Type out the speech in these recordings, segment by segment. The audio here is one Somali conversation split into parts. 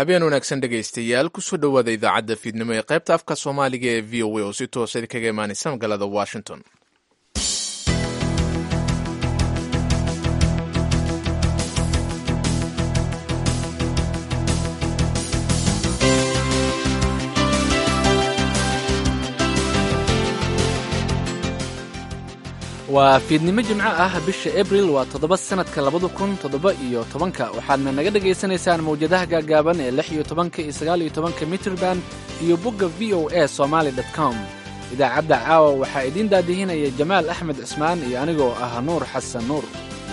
habeen wanaagsan dhegaystayaal kusoo dhowaada idaacadda fiidnimo ee qaybta afka soomaaliga ee v o a oo si toosa kaga imaanaysa magaalada washington waa fiidnimo jimco ah bisha abril waa toddoba sanadka labada kun toddoba iyo tobanka waxaadna naga dhagaysanaysaan mawjadaha gaagaaban ee lix iyo tobanka iyo sagaal iyo tobanka mitrband iyo bogga v o a somaali com idaacadda caawa waxaa idiin daadihinaya jamaal axmed cismaan iyo anigoo ah nuur xasan nuur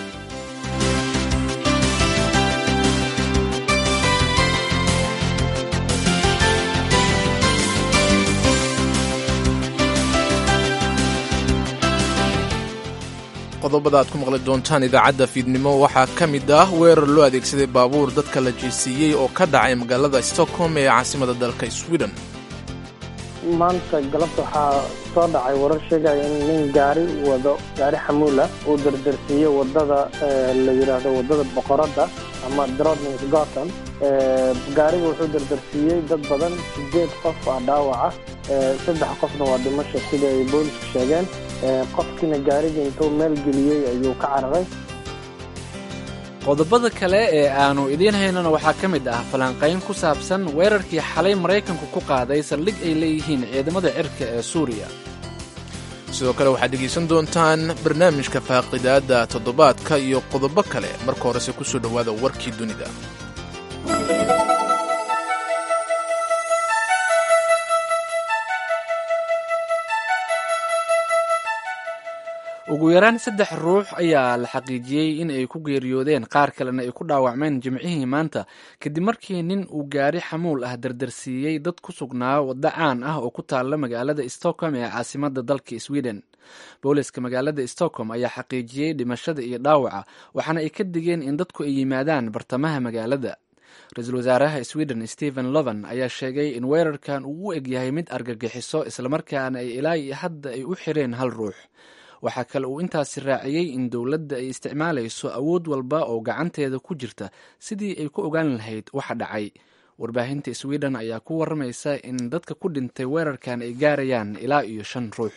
qodobada aad ku maqli doontaan idaacadda fiidnimo waxaa ka mid ah weerar loo adeegsaday baabuur dadka la jiisiiyey oo ka dhacay magaalada stockholm ee caasimada dalka sweden maanta galabta waxaa soo dhacay warar sheegaya in nin gaari wado gaari xamuula uu dardarsiiyey wadada la yidhaahdo wadada boqoradda ama drodnings gotham gaarigu wuxuu dardarsiiyey dad badan sideed qof ah dhaawaca saddex qofna waa dhimasho sida ay boolisku sheegeen qofkiina gaariga intuu meel geliyey ayuu ka cararay qodobada kale ee aanu idiin haynana waxaa ka mid ah falanqayn ku saabsan weerarkii xalay maraykanku ku qaaday saldhig ay leeyihiin ciidamada cirka ee suuriya sidoo kale waxaad dhegaysan doontaan barnaamijka faaqidaadda toddobaadka iyo qodobo kale marka horese ku soo dhowaada warkii dunida ugu yaraan saddex ruux ayaa la xaqiijiyey in ay ku geeriyoodeen qaar kalena ay ku dhaawacmeen jimcihii maanta kadib markii nin uu gaari xamuul ah dardarsiiyey dad ku sugnaa waddo caan ah oo ku taalla magaalada stockholm ee caasimada dalka sweden booliska magaalada stockholm ayaa xaqiijiyey dhimashada iyo dhaawaca waxaana ay ka digeen in dadku ay yimaadaan bartamaha magaalada ra-iisul wasaaraha sweden stephen lovan ayaa sheegay in weerarkan uu u egyahay mid argagixiso islamarkaana ay ilaa iyo hadda ay u xireen hal ruux waxaa kale uu intaasi raaciyey in dowladda ay isticmaalayso awood walba oo gacanteeda ku jirta sidii ay ku ogaan lahayd waxa dhacay warbaahinta sweden ayaa ku waramaysa in dadka ku dhintay weerarkan ay gaarayaan ilaa iyo shan ruux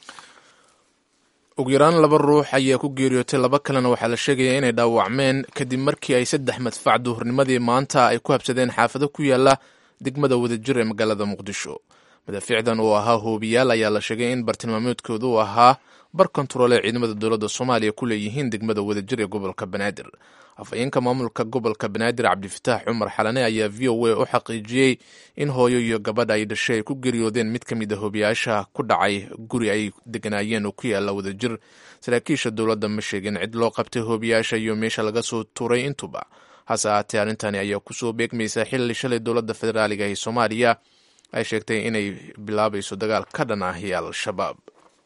ugu yaraan laba ruux ayaa ku geeriyootay laba kalena waxaa la sheegayaa inay dhaawacmeen kadib markii ay saddex madfac duhurnimadii maanta ay ku habsadeen xaafado ku yaala degmada wadajir ee magaalada muqdisho madaafiicdan oo ahaa hoobiyaal ayaa la sheegay in bartilmaameedkoodu u ahaa bar kontarool ee ciidamada dowladda soomaaliya ku leeyihiin degmada wadajir ee gobolka banaadir afhayeenka maamulka gobolka banaadir cabdifataax cumar xalane ayaa v o a u xaqiijiyey in hooyo iyo gabadha ay dhashay ay ku geeriyoodeen mid ka mid a hoobiyaasha ku dhacay guri ay deganaayeen oo ku yaala wadajir saraakiisha dowladda ma sheegin cid loo qabtay hoobiyaasha iyo meesha laga soo tuuray intuba hase ahaatee arrintani ayaa kusoo beegmaysa xilli shalay dowladda federaaliga ee soomaaliya ay sheegtay inay bilaabayso dagaal ka dhan ahi al-shabaab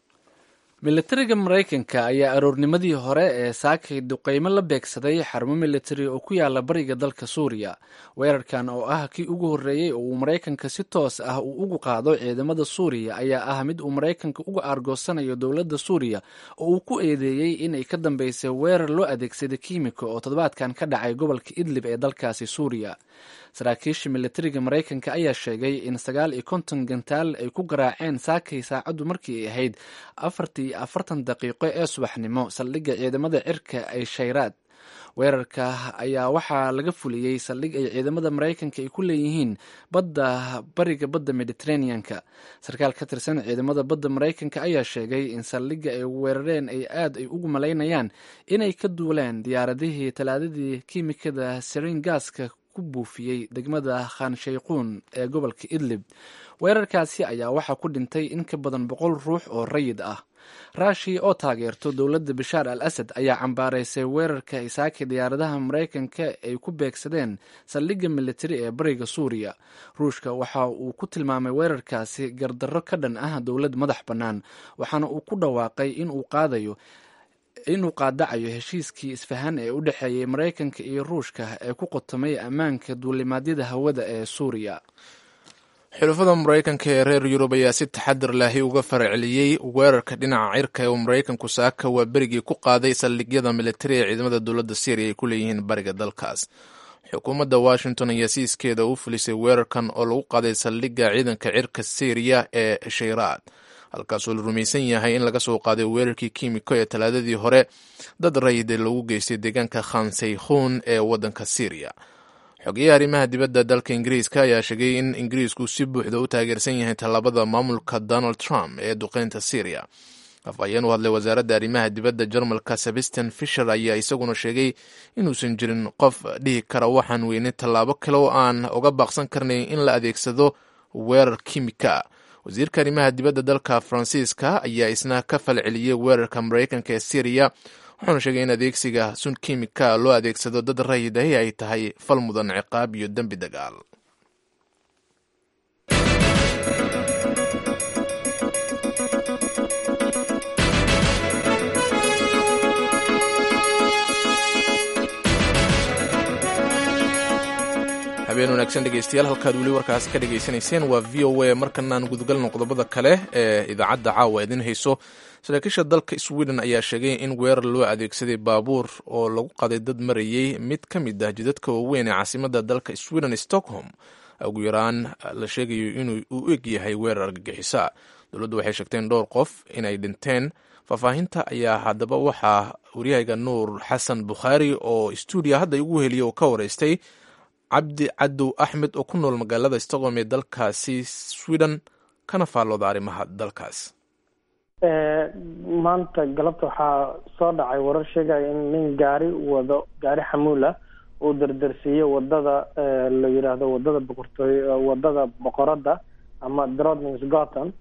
militariga maraykanka ayaa aroornimadii hore ee saakay duqeymo la beegsaday xarumo militari oo ku yaala bariga dalka suuriya weerarkan oo ah kii ugu horreeyey oo uu maraykanka si toos ah uu ugu qaado ciidamada suuriya ayaa ah mid uu maraykanka uga aargoosanayo dowladda suuriya oo uu ku eedeeyey inay ka dambeysay weerar loo adeegsaday kiimika oo toddobaadkan ka dhacay gobolka idlib ee dalkaasi suuriya saraakiisha militariga maraykanka ayaa sheegay in sagaal iyo konton gantaal ay ku garaaceen saakay saacaddu markii ay ahayd afartii iyo afartan daqiiqo ee subaxnimo saldhigga ciidamada cirka ay shayraad weerarka ayaa waxaa laga fuliyey saldhig ay ciidamada maraykanka ay ku leeyihiin badda bariga badda mediteraneanka sarkaal ka tirsan ciidamada badda maraykanka ayaa sheegay in saldhigga ay weerareen ay aad ay ugu malaynayaan inay ka duuleen diyaaradihii talaadadii kiimikada sarin gaaska ku buufiyey degmada khanshayquun ee gobolka idlib weerarkaasi ayaa waxaa ku dhintay in ka badan boqol ruux oo rayid ah raashiya oo taageerto dowladda bashaar al asad ayaa cambaaraysay weerarka isaaki diyaaradaha maraykanka ay ku beegsadeen saldhigga militari ee bariga suuriya ruushka waxa uu ku tilmaamay weerarkaasi gardarro ka dhan ah dowlad madax bannaan waxaana uu ku dhawaaqay inuu qaadayo inuu qaadacayo heshiiskii isfahan ee u dhexeeyey maraykanka iyo ruushka ee ku qotomay ammaanka duulimaadyada hawada ee suuriya xulafada maraykanka ee reer yurub ayaa si taxadar lahi uga faraceliyey weerarka dhinaca cirka ee maraykanku saaka waa berigii ku qaaday saldhigyada militari ee ciidamada dowladda syriya ay ku leeyihiin bariga dalkaas xukuumadda washington ayaa siiskeeda u fulisay weerarkan oo lagu qaaday saldhigga ciidanka cirka syriya ee shayraad halkaasoo la rumaysan yahay in laga soo qaaday weerarkii kiimiko ee talaadadii hore dad rayida lagu geystay deegaanka khansaykhun ee waddanka syriya xogeyaha arrimaha dibadda dalka ingiriiska ayaa sheegay in ingiriisku si buuxda u taageersan yahay tallaabada maamulka donald trump ee duqeynta syriya afhayeen u hadlay wasaaradda arrimaha dibadda jarmalka sebastin fisher ayaa isaguna sheegay inuusan jirin qof dhihi kara waxaan weynay tallaabo kale oo aan uga baaqsan karnay in la adeegsado weerar kimika wasiirka arrimaha dibadda dalka faransiiska ayaa isna ka falceliyey weerarka maraykanka ee syriya wuxuuna sheegay in adeegsiga sun kimika loo adeegsado dad rayidahi ay tahay fal mudan ciqaab iyo dembi dagaal habeen wanaagsan dhegeystayaal halkaad weli warkaasi ka dhegaysanayseen waa v o a markanaan gudagalno qodobada kale ee idaacadda caawa idin hayso saraakiisha dalka sweden ayaa sheegay in weerar loo adeegsaday baabuur oo lagu qaday dad marayey mid ka mid ah jidadka waaweyn ee caasimada dalka sweden stockholm ugu yaraan la sheegayo inuu u eg yahay weerar argagixisa dowladdu waxay sheegteen dhowr qof inay dhinteen faahfaahinta ayaa haddaba waxaa waryahayga nuur xasan bukhaari oo stuudiya hadda igu heliya oo ka wareystay cabdi cadow axmed oo ku nool magaalada stockholm ee dalkaasi sweden kana faallooda arrimaha dalkaas maanta galabta waxaa soo dhacay warar sheegaya in nin gaari wado gaari xamuula uu dardarsiiyo wadada la yidhaahdo wadada boqortooy wadada boqorada ama drodnings gotham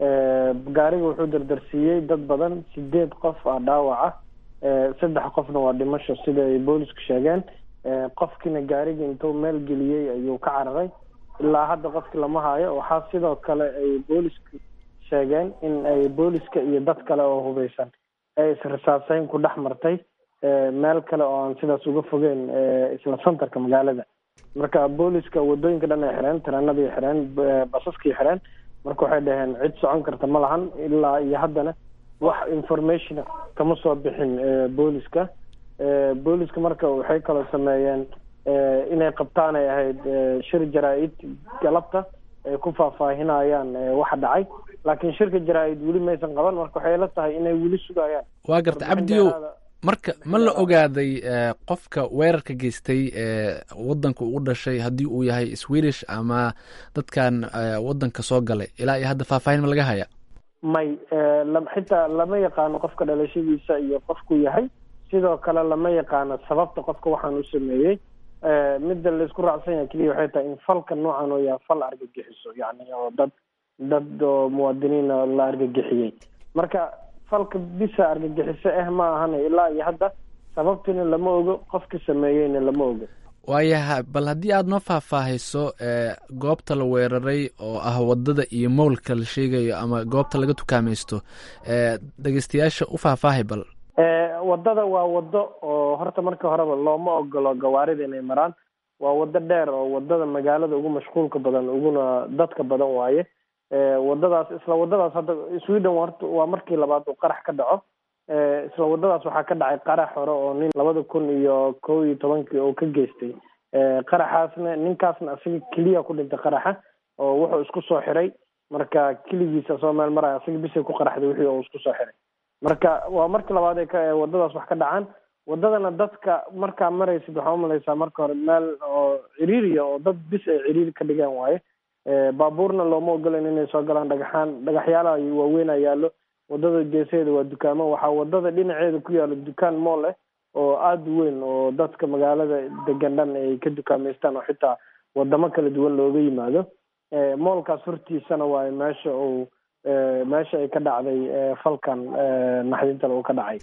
gaariga wuxuu dardarsiiyey dad badan sideed qof ah dhaawaca saddex qofna waa dhimasho sida ay boolisku sheegeen qofkiina gaariga intuu meel geliyey ayuu ka cararay ilaa hadda qofki lama haayo waxaa sidoo kale ay boolisku sheegeen in ay booliska iyo dad kale oo hubeysan ay israsaaseyn ku dhex martay meel kale oo aan sidaas uga fogeen isla centerka magaalada marka booliska wadooyinka dhan ay xireen tareenadii xireen basaskii xireen marka waxay dhaheen cid socon karta ma lahan ilaa iyo haddana wax information kama soo bixin booliska booliska marka waxay kaloo sameeyeen inay qabtaan ay ahayd shir jaraa-id galabta ay ku faahfaahinayaan waxa dhacay laakiin shirka jaraa-id weli maysan qaban marka waxay la tahay inay weli sugayaan waa garta cabdiyow marka ma la ogaaday qofka weerarka geystay ee wadanka ugu dhashay haddii uu yahay swedish ama dadkan wadanka soo galay ilaa iyo hadda faahfaahin ma laga haya may xitaa lama yaqaano qofka dhalashadiisa iyo qofku yahay sidoo kale lama yaqaano sababta qofka waxaan u sameeyey midda laisku raacsan yahay keliya waxay tahay in falka noocan oo yahay fal argagixiso yacni oo dad dad oo muwaadiniina la argagixiyey marka falka bisa argagixiso ah ma ahana ilaa iyo hadda sababtina lama ogo qofka sameeyeyna lama ogo waayaha bal haddii aada noo faahfaahayso goobta la weeraray oo ah wadada iyo mowlka la sheegayo ama goobta laga tukaamaysto dhegeystayaasha u faahfaahay bal wadada waa wado oo horta marka horeba looma ogolo gawaarida inay maraan waa wado dheer oo wadada magaalada ugu mashquulka badan uguna dadka badan waaye wadadaas isla wadadaas hadda sweden horta waa markii labaad uu qarax ka dhaco isla wadadaas waxaa ka dhacay qarax hore oo nin labada kun iyo kow iyo tobankii oo ka geystay qaraxaasna ninkaasna isaga keliya ku dhintay qaraxa oo wuxuu isku soo xiray marka keligiisa soo meel maraya isaga bisay ku qaraxday wixii oo isku soo xiray marka waa markii labaad ay ka wadadaas wax ka dhacaan wadadana dadka markaa maraysid waxaa umalaysaa marka hore meel oo ciriiriya oo dad bis ay ciriiri ka dhigaan waaye baabuurna looma ogolan inay soo galaan dhagaxaan dhagaxyaalaha waaweyn a yaallo wadada geesaheeda waa dukaamo waxaa wadada dhinaceeda ku yaalo dukaan mool eh oo aada u weyn oo dadka magaalada degan dhan ay ka dukaameystaan oo xitaa wadamo kala duwan looga yimaado moolkaas hortiisana waayo meesha uu meesha ay ka dhacday falkan naxdinta lagu ka dhacay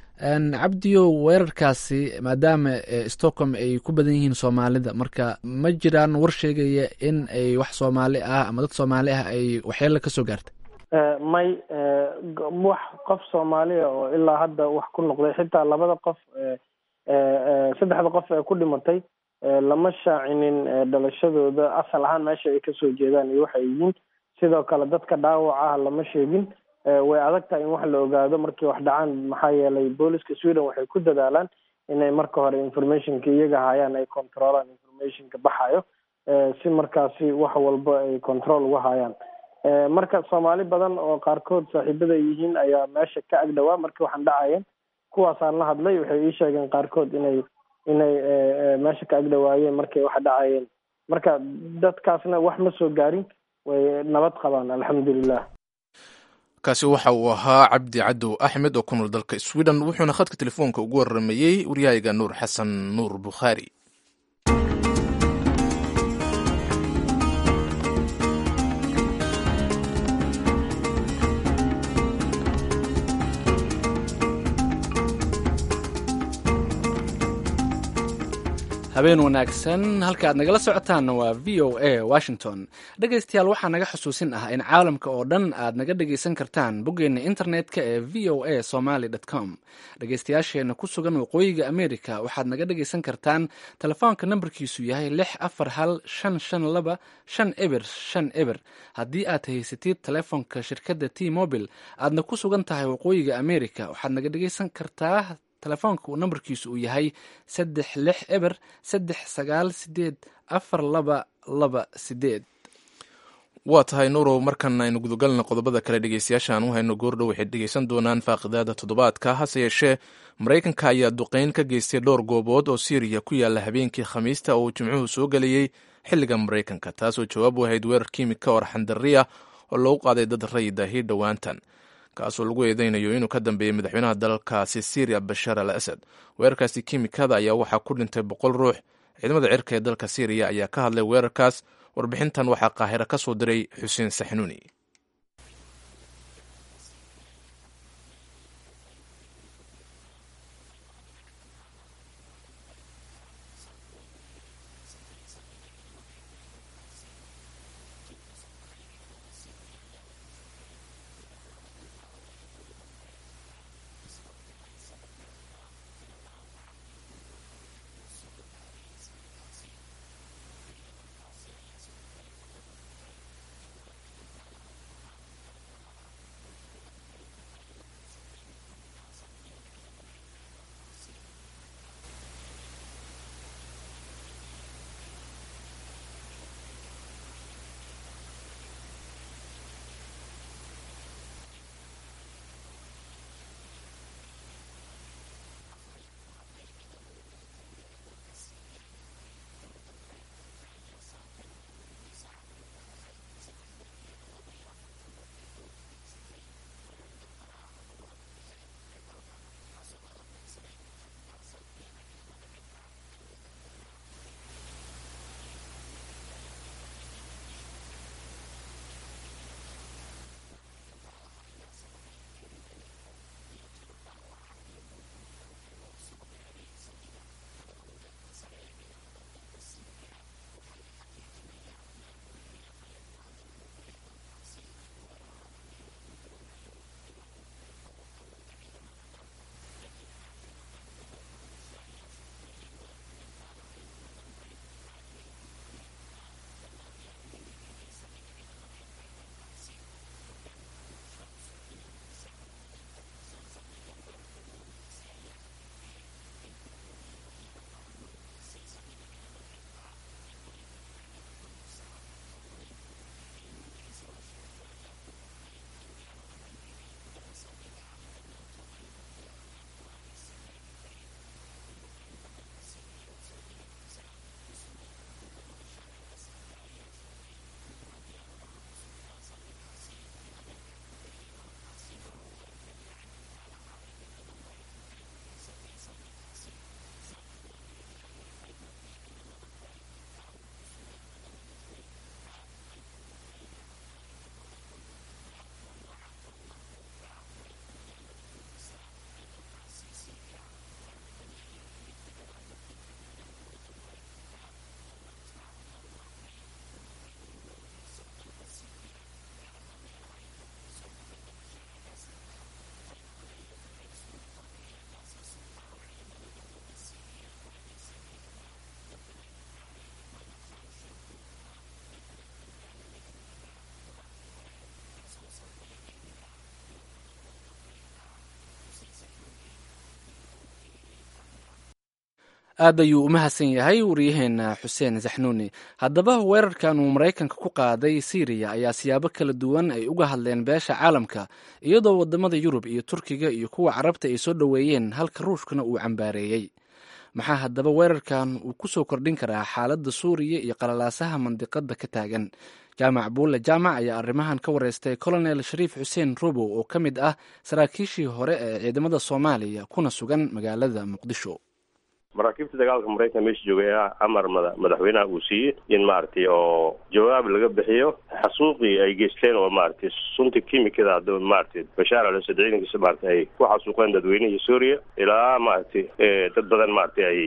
cabdiyo weerarkaasi maadaama stockholm ay ku badan yihiin soomaalida marka ma jiraan war sheegaya in ay wax soomaali ah ama dad soomaali ah ay waxyeelo kasoo gaartay may wax qof soomaaliya oo ilaa hadda wax ku noqday xitaa labada qof saddexda qof ee ku dhimatay lama shaacinin dhalashadooda asal ahaan meesha ay kasoo jeedaan iyo waxay yihiin sidoo kale dadka dhaawac ah lama sheegin way adag tahay in wax la ogaado markii wax dhacaan maxaa yeelay booliska sweden waxay ku dadaalaan inay marka hore informationka iyaga hayaan ay controlaan informationka baxayo si markaasi wax walba ay control uga hayaan marka soomaali badan oo qaarkood saaxiibada yihiin ayaa meesha ka agdhawaa markii waxaan dhacayeen kuwaasaan la hadlay waxay ii sheegeen qaarkood inay inay meesha ka agdhawaayeen markay wax dhacayeen marka dadkaasna wax ma soo gaarin way nabad qabaan alxamdulilah kaasi waxa uu ahaa cabdi cadow axmed oo ku nool dalka sweden wuxuuna khadka telefoonka ugu waramayey waryahayga nuur xasan nuur bukhaari habeen wanaagsan halka aad nagala socotaanna waa v o a washington dhegaystayaal waxaa naga xusuusin ah in caalamka oo dhan aad naga dhegaysan kartaan boggeenna internet-ka ee v o a somaly com dhegaystayaasheenna ku sugan waqooyiga america waxaad naga dhegaysan kartaan telefoonka nambarkiisu yahay lix afar hal shan shan laba shan eber shan eber haddii aad haysatid telefoonka shirkadda t mobile aadna ku sugan tahay waqooyiga america waxaad naga dhegaysan kartaa telefoonka uu nambarkiisu uu yahay saddex lix eber saddex sagaal sideed afar laba laba sideed waa tahay nuurow markan aynu gudagalna qodobada kale dhegeystayaashaan u hayno goordhow waxay dhegeysan doonaan faaqidaada toddobaadka hase yeeshee maraykanka ayaa duqeyn ka geystay dhowr goobood oo syriya ku yaala habeenkii khamiista oo uu jimcuhu soo gelayey xilliga maraykanka taasoo jawaab u ahayd weerar kiimika oo arxandariya oo lagu qaaday dad rayidaahi dhowaantan kaasoo lagu eedeynayo inuu ka dambeeyey madaxweynaha dalkaasi syriya bashaar al asad weerarkaasi kiimikada ayaa waxaa ku dhintay boqol ruux ciidamada cirka ee dalka syriya ayaa ka hadlay weerarkaas warbixintan waxaa qaahiro ka soo diray xuseen saxnuuni aad ayuu u mahadsan yahay waryaheena xuseen saxnuuni haddaba weerarkan uu maraykanka ku qaaday syriya ayaa siyaabo kala duwan ay uga hadleen beesha caalamka iyadoo wadamada yurub iyo turkiga iyo kuwa carabta ay soo dhoweeyeen halka ruushkana uu cambaareeyey maxaa haddaba weerarkan uu ku soo kordhin karaa xaaladda suuriya iyo qalalaasaha mandiqada ka taagan jaamac buulle jaamac ayaa arrimahan ka wareystay colonel shariif xuseen robow oo ka mid ah saraakiishii hore ee ciidamada soomaaliya kuna sugan magaalada muqdisho maraakiibta dagaalka maraykanka meesha joogay amar mada madaxweynaha uu siiyey in maaragtay oo jawaab laga bixiyo xasuuqii ay geysteen oo maaragtay sunta kimikada hadda maaragtay bashaar al asad ciidankiisa maaragtay ay ku xasuuqeen dadweynihii suuriya ilaa maaragtay dad badan maaragtay ay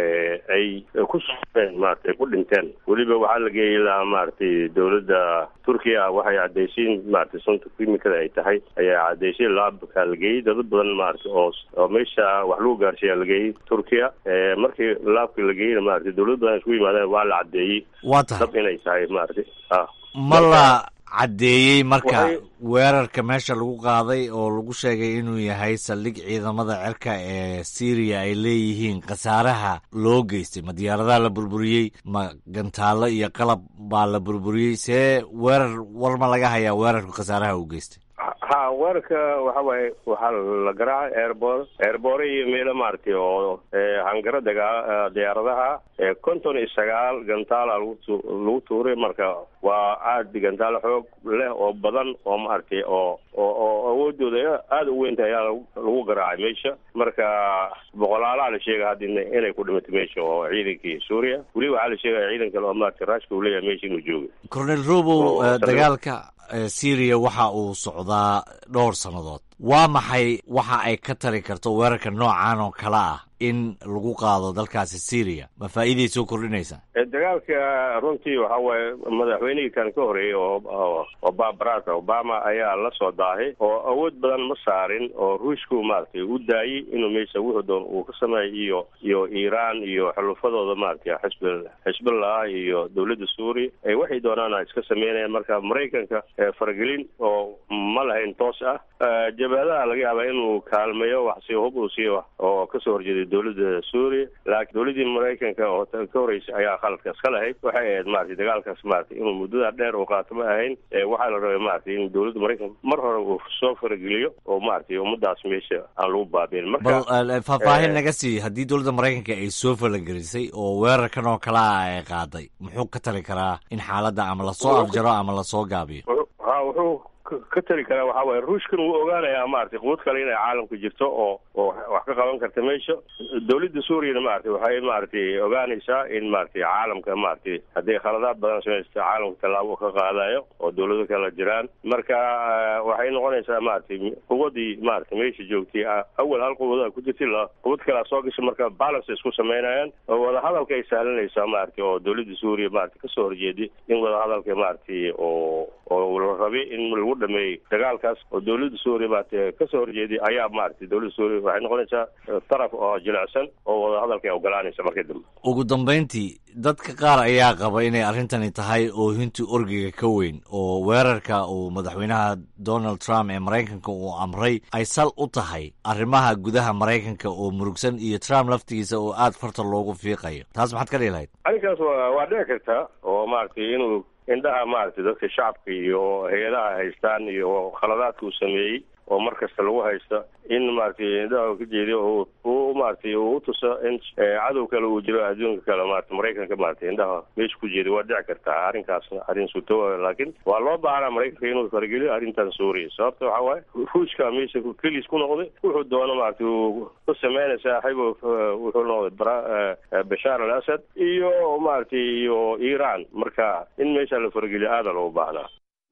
ay ku suuqeen maaragtay ay ku dhinteen weliba waxaa la geeyay ilaa maaragtay dowladda turkiya waxay cadaysiin maaragtay sunta kimikada ay tahay ayaa cadaysay laabkaa la geeyey dad badan maaragtay oo oo meesha wax lagu gaarsiiyaa la geeyey turkiya markii laabka la geeyna maaragtay dowlad badan isku yimaadeen waa la caddeeyey waa tahay dab inay tahay maaragtay ah ma la caddeeyey marka weerarka meesha lagu qaaday oo lagu sheegay inuu yahay saldhig ciidamada cirka ee syriya ay leeyihiin khasaaraha loo geystay ma diyaaradaha la burburiyey ma gantaallo iyo qalab baa la burburiyey see weerar war ma laga hayaa weerarku khasaaraha uu geystay ha weerarka waxa waaye waxaa la garaacay airbor airbore iyo meelo maaragtay oo hangaro dagaa diyaaradaha konton iyo sagaal gantaala lagu lagu tuuray marka waa aad gantaalo xoog leh oo badan oo maaragtay oo oo oo awoodooda aada u weynta ayaa lagu garaacay meesha marka boqolaalaha la sheegay hadda inay ku dhimatay meesha oo ciidankii suuriya weli waxaa la sheegaya ciidan kale oo maaragtay ruushka uu leeyahay meesha inuu joogay cornel robow dagaalka syriya waxa uu socdaa dhowr sannadood waa maxay waxa ay ka tari karto weerarka noocan oo kale ah in lagu qaado dalkaasi syriya ma faa'iiday soo kordhinaysaa dagaalka runtii waxa waaye madaxweynihii kan ka horeeyey oo barack obama ayaa la soo daahay oo awood badan ma saarin oo ruushku maaragtay u daayey inuu meesha wuxuu doon uu ka sameeyo iyo iyo iiraan iyo xulufadooda maaragtay xisb xisbullah iyo dowladda suuriya ay waxay doonaan iska sameynayaan marka maraykanka faragelin oo ma lahayn toos ah jabaadaha laga yaabaa inuu kaalmeeyo wax si hub uu siiyo oo kasoo horjeeday dowladda suuriya laakiin dowladdii maraykanka oo ka horreysay ayaa khaladka iska lahayd waxay ahayd maratay dagaalkaas maratay inuu muddada dheer uu qaato ma ahayn waxaa la rabay maratay in dowladda maraykanka mar hore uu soo farageliyo oo maratay ummadaas meesha aan lagu baabiin bal faahfaahin naga sii haddii dowladda maraykanka ay soo falagelisay oo weerarkan oo kale ah ay qaaday muxuu ka tali karaa in xaaladda ama lasoo afjaro ama lasoo gaabiyo ha wuxuu ka tali karaa waxaa waaye ruushkan wuu ogaanayaa maratay quwad kale inay caalamka jirto oo oo wax ka qaban karta meesha dowladda suuriyana maratay waxay maratay ogaanaysaa in maratay caalamka maratay hadday khaladaad badan samaysta caalamka tallaabo ka qaadayo oo dowlado kala jiraan marka waxay noqonaysaa maratay quwadii maratay meesha joogtay awal hal quwada ku jirtay quwad kalea soo gashay marka balance isku samaynayaan oo wadahadalka ay sahlanaysaa maratay oo dowladda suuriya maratay kasoo horjeeday in wadahadalka maratay oo oo la rabay in lagu dhameeyey dagaalkaas oo dowladda suuriya maarata kasoo horjeeday ayaa maaragtay dowladda suuriya waxay noqonaysaa taraf oo jilicsan oo wadahadalka ay ogolaanaysa markii dambe ugu dambayntii dadka qaar ayaa qaba inay arrintani tahay oohintii orgiga ka weyn oo weerarka uu madaxweynaha donald trump ee maraykanka uu amray ay sal u tahay arrimaha gudaha maraykanka oo murugsan iyo trump laftigiisa oo aad farta loogu fiiqayo taas maxaad ka dhihi lahayd arrinkaas wa waa dhici karta oo maaragtay inuu indhaha maaragtay dadka shacabka iyo hay-adaha haystaan iyo khaladaadka uu sameeyey oo mar kasta lagu haysta in maaragtay indhaha ka jeediyo uu maaragtay uu utuso in cadow kale uu jiro adduunka kale maarata maraykanka maaragtay indhaha meesha ku jeediyo waa dhici kartaa arrinkaasna arrin suto laakiin waa loo baahnaa maraykanka inuu fargeliyo arrintan suuriya sababta waxaa waaye ruushka meesha keliis ku noqday wuxuu doono maaragtay uu ku sameynay saaxiib wuxuu noqday bashaar al asad iyo maaragtay iyo iiraan marka in meesha la fargeliyo aada loogu baahnaa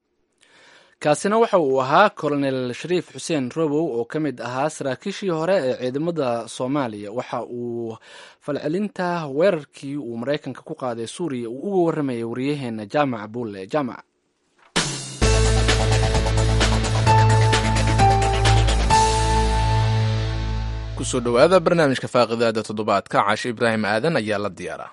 kaasina waxa uu ahaa colonel shariif xuseen robow oo ka mid ahaa saraakiishii hore ee ciidamada soomaaliya waxa uu falcelinta weerarkii uu maraykanka ku qaaday suuriya uu uga warramayay wariyaheena jaamac buulle jaamac kusoo dhowaada barnaamijka faaqidaada toddobaadka caashe ibraahim aadan ayaa la diyaaraa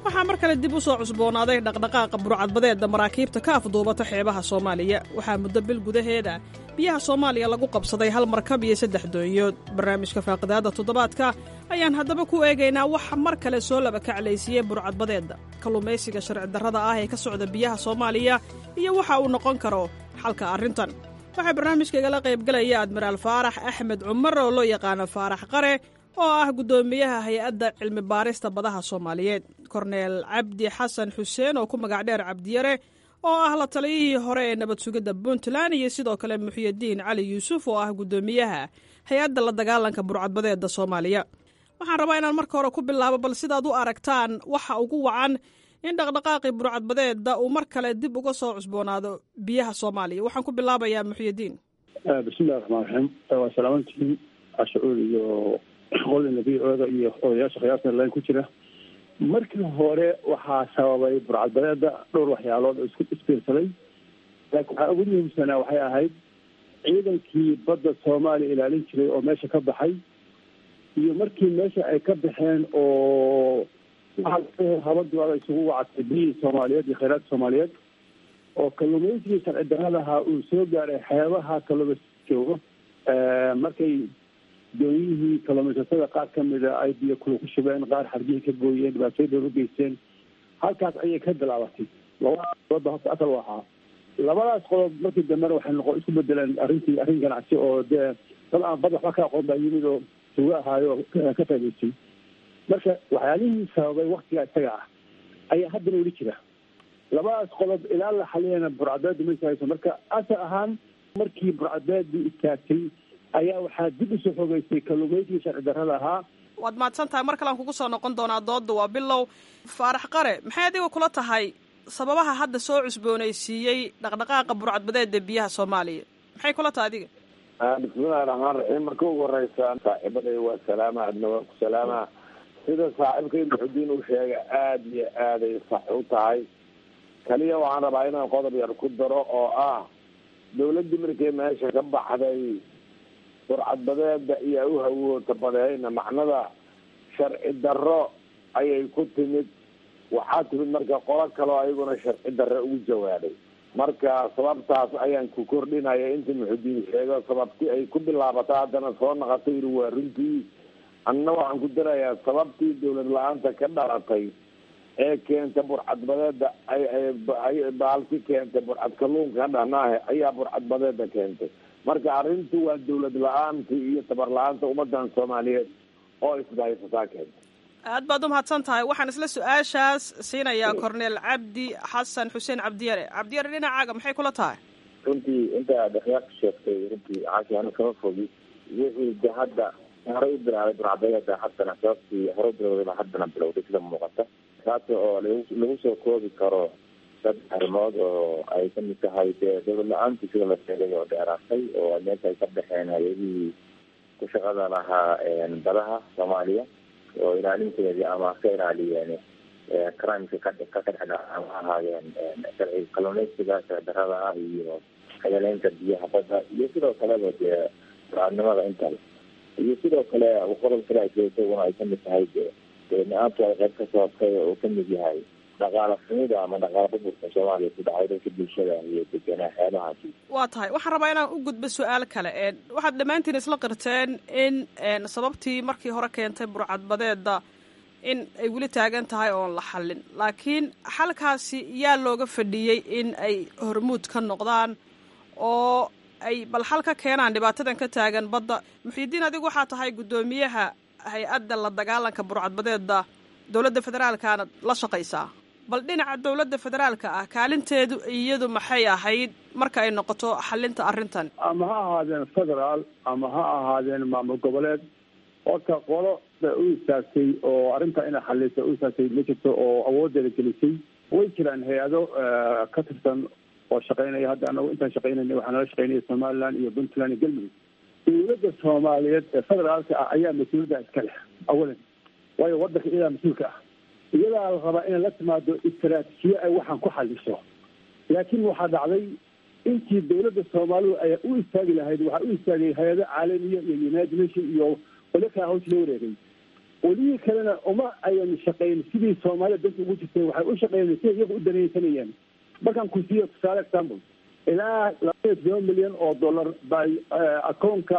waxaa mar kale dib u soo cusboonaaday dhaqdhaqaaqa burcadbadeedda maraakiibta ka afduubata xeebaha soomaaliya waxaa muddo bil gudaheeda biyaha soomaaliya lagu qabsaday hal markab iyo saddex doonyood barnaamijka faaqidaadda toddobaadka ayaan haddaba ku eegaynaa waxa mar kale soo laba kaclaysiiyey burcadbadeedda kalluumaysiga sharci darrada ah ee ka socda biyaha soomaaliya iyo waxa uu noqon karo xalka arrintan waxaa barnaamijka igala qaybgalaya admiraal faarax axmed cumar oo loo yaqaano faarax qare oo ah guddoomiyaha hay-adda cilmi baarista badaha soomaaliyeed korneel cabdi xasan xuseen oo ku magac dheer cabdiyare oo ah la taliyihii hore ee nabad sugidda puntland iyo sidoo kale muxyidiin cali yuusuf oo ah guddoomiyaha hay-adda la dagaalanka burcadbadeedda soomaaliya waxaan rabaa inaan marka hore ku bilaabo bal sidaad u aragtaan waxa ugu wacan in dhaqdhaqaaqii burcadbadeedda uu mar kale dib uga soo cusboonaado biyaha soomaaliya waxaan ku bilaabayaa muxyidiin bismillahi raxmaan raxiim waa salaamantihiin cashacuul iyo qolina v oda iyo odayaasha khiyaarta line ku jira markii hore waxaa sababay burcadbadeeda dhowr waxyaalood oo isku isbiirsaday laakiin waxaa ugu muhiimsanaa waxay ahayd ciidankii badda soomaaliya ilaalin jiray oo meesha ka baxay iyo markii meesha ay ka baxeen oo waxaa habadooda isugu wacatay biyihii soomaaliyeed iyo kheyraadka soomaaliyeed oo kalluumaysigii sharci darradaha uu soo gaaray xeebaha kalluumaysi joogo markay doonyihii kalluumaysatada qaar ka mida ay biyo kula ku shubeen qaar xarbihii ka gooyeen dhibaatooyin badan u geysteen halkaas ayay ka bilaabatay labadaas qodob horta asal u ahaa labadaas qodob markii dambena waxay noqon isku bedeleen arrintii arrin ganacsi oo dee dad aan bad waxba ka aqoon baa yimid oo suga ahaayo ka faa'idaystay marka waxyaalihii sababay waktigaa isaga ah ayaa haddana weli jira labadaas qodob ilaa la xaliyana burcadbeedu ma istaagayso marka asal ahaan markii burcadbeedu istaagtay ayaa waxaa dib usoo xogeysay kalluumaysigii sharci darrada ahaa waad mahadsan tahay mar kalean kugu soo noqon doonaa doodda waa bilow faarax qare maxay adiga kula tahay sababaha hadda soo cusboonaysiiyey dhaqdhaqaaqa burcadbadeeda biyaha soomaaliya maxay kula tahay adiga bismillahi raxmaan raxiim marka ugu horeysa saaxiibaday waa salaama adna waa ku salaama sida saaxiibkay muxudiin uu sheegay aada iyo aaday sax u tahay kaliya waxaan rabaa inaan qodob yar ku daro oo ah dawladdii markay meesha ka baxday burcadbadeeda iyo u hawoota badeyna macnada sharci darro ayay ku timid waxaa timid marka qolo kaleo ayaguna sharci darro ugu jawaabay marka sababtaas ayaan ku kordhinaya inta muxudiin sheego sababti ay ku bilaabato haddana soo naqato yiri waa runtii anna waxaan ku darayaa sababtii dawlad la-aanta ka dhalatay ee keenta burcadbadeeda ay baalki keentay burcad kalluunka dhanaahe ayaa burcadbadeeda keentay marka arrintu waa dawlad la-aantii iyo tabar la-aanta ummadan soomaaliyeed oo isdahaysataa keentay aad baad umahadsan tahay waxaan isla su-aashaas siinayaa corneel cabdi xasan xuseen cabdiyare cabdiyare dhinacaaga maxay kula tahay runtii inta aad akhyaar ka sheegtay runtii caashi ana kama fogi wixii de hadda horey u bilaabay burcadbadeeda haddana sababtii hore u bilowdayba haddana bilowday sida muuqata taas oo lagu soo koobi karo dad arrimood oo ay kamid tahay dee dawlad la-aantii sida la sheegay oo dheeraatay oo meesha ay ka baxeen hay-adihii ku shaqada lahaa badaha soomaaliya oo ilaalinteedii ama ka ilaaliyeen crimeka ka ka kadhexdha ama ahaayeen sharci kalluumaysiga sharci darrada ah iyo xayaleynta biyaha badda iyo sidoo kaleba dee burcadnimada intale iyo sidoo kale qodob kale ay isaguna ay kamid tahay de na-aantu ay qayb ka sababtay oo kamid yahay dhaqaala xumida ama dhaqaala burburka soomaaliya ku dhacay dadka bulshada iyo degenaa xeebahaasi waa tahay waxaan rabaa inaan u gudbo su-aal kale waxaad dhammaantiin isla qirteen in sababtii markii hore keentay burcadbadeeda in ay weli taagan tahay oon la xallin laakiin xalkaasi yaa looga fadhiyey in ay hormuud ka noqdaan oo ay bal xal ka keenaan dhibaatadan ka taagan badda muxiidiin adigu waxaa tahay guddoomiyaha hay-adda la dagaalanka burcadbadeeda dowladda federaalkaana la shaqaysaa bal dhinaca dowladda federaalka ah kaalinteedu iyadu maxay ahayd marka ay noqoto xalinta arrintan ama ha ahaadeen federaal ama ha ahaadeen maamul goboleed horta qolo u istaagtay oo arrinta inay xalisa u istaagtay ma jirto oo awoodeeda gelisay way jiraan hay-ado ka tirsan oo shaqeynaya hadda anagu intaan shaqeynayna waxaa nala shaqeynaya somaliland iyo puntland iyo galmudug dowladda soomaaliyeed ee federaalka ah ayaa mas-uuliyadda iska leh awalan waayo wadanka iyadaa mas-uulka ah iyadaa la rabaa inay la timaado istaraatiijiye ay waxaan ku xaliso laakiin waxaa dhacday intii dowladda soomaalidu ay u istaagi lahayd waxaa u istaagay hay-ado caalamiya iyo united nation iyo qole kaa hawsha la wareegay welihii kalena uma ayan shaqayn sidii soomaalida danta ugu jirtay waxay u shaqeeyeen siday iyagu u danaysanayeen markaan ku siiyo tusaale example ilaa labaiyo todoba milyan oo dollar bay akoonka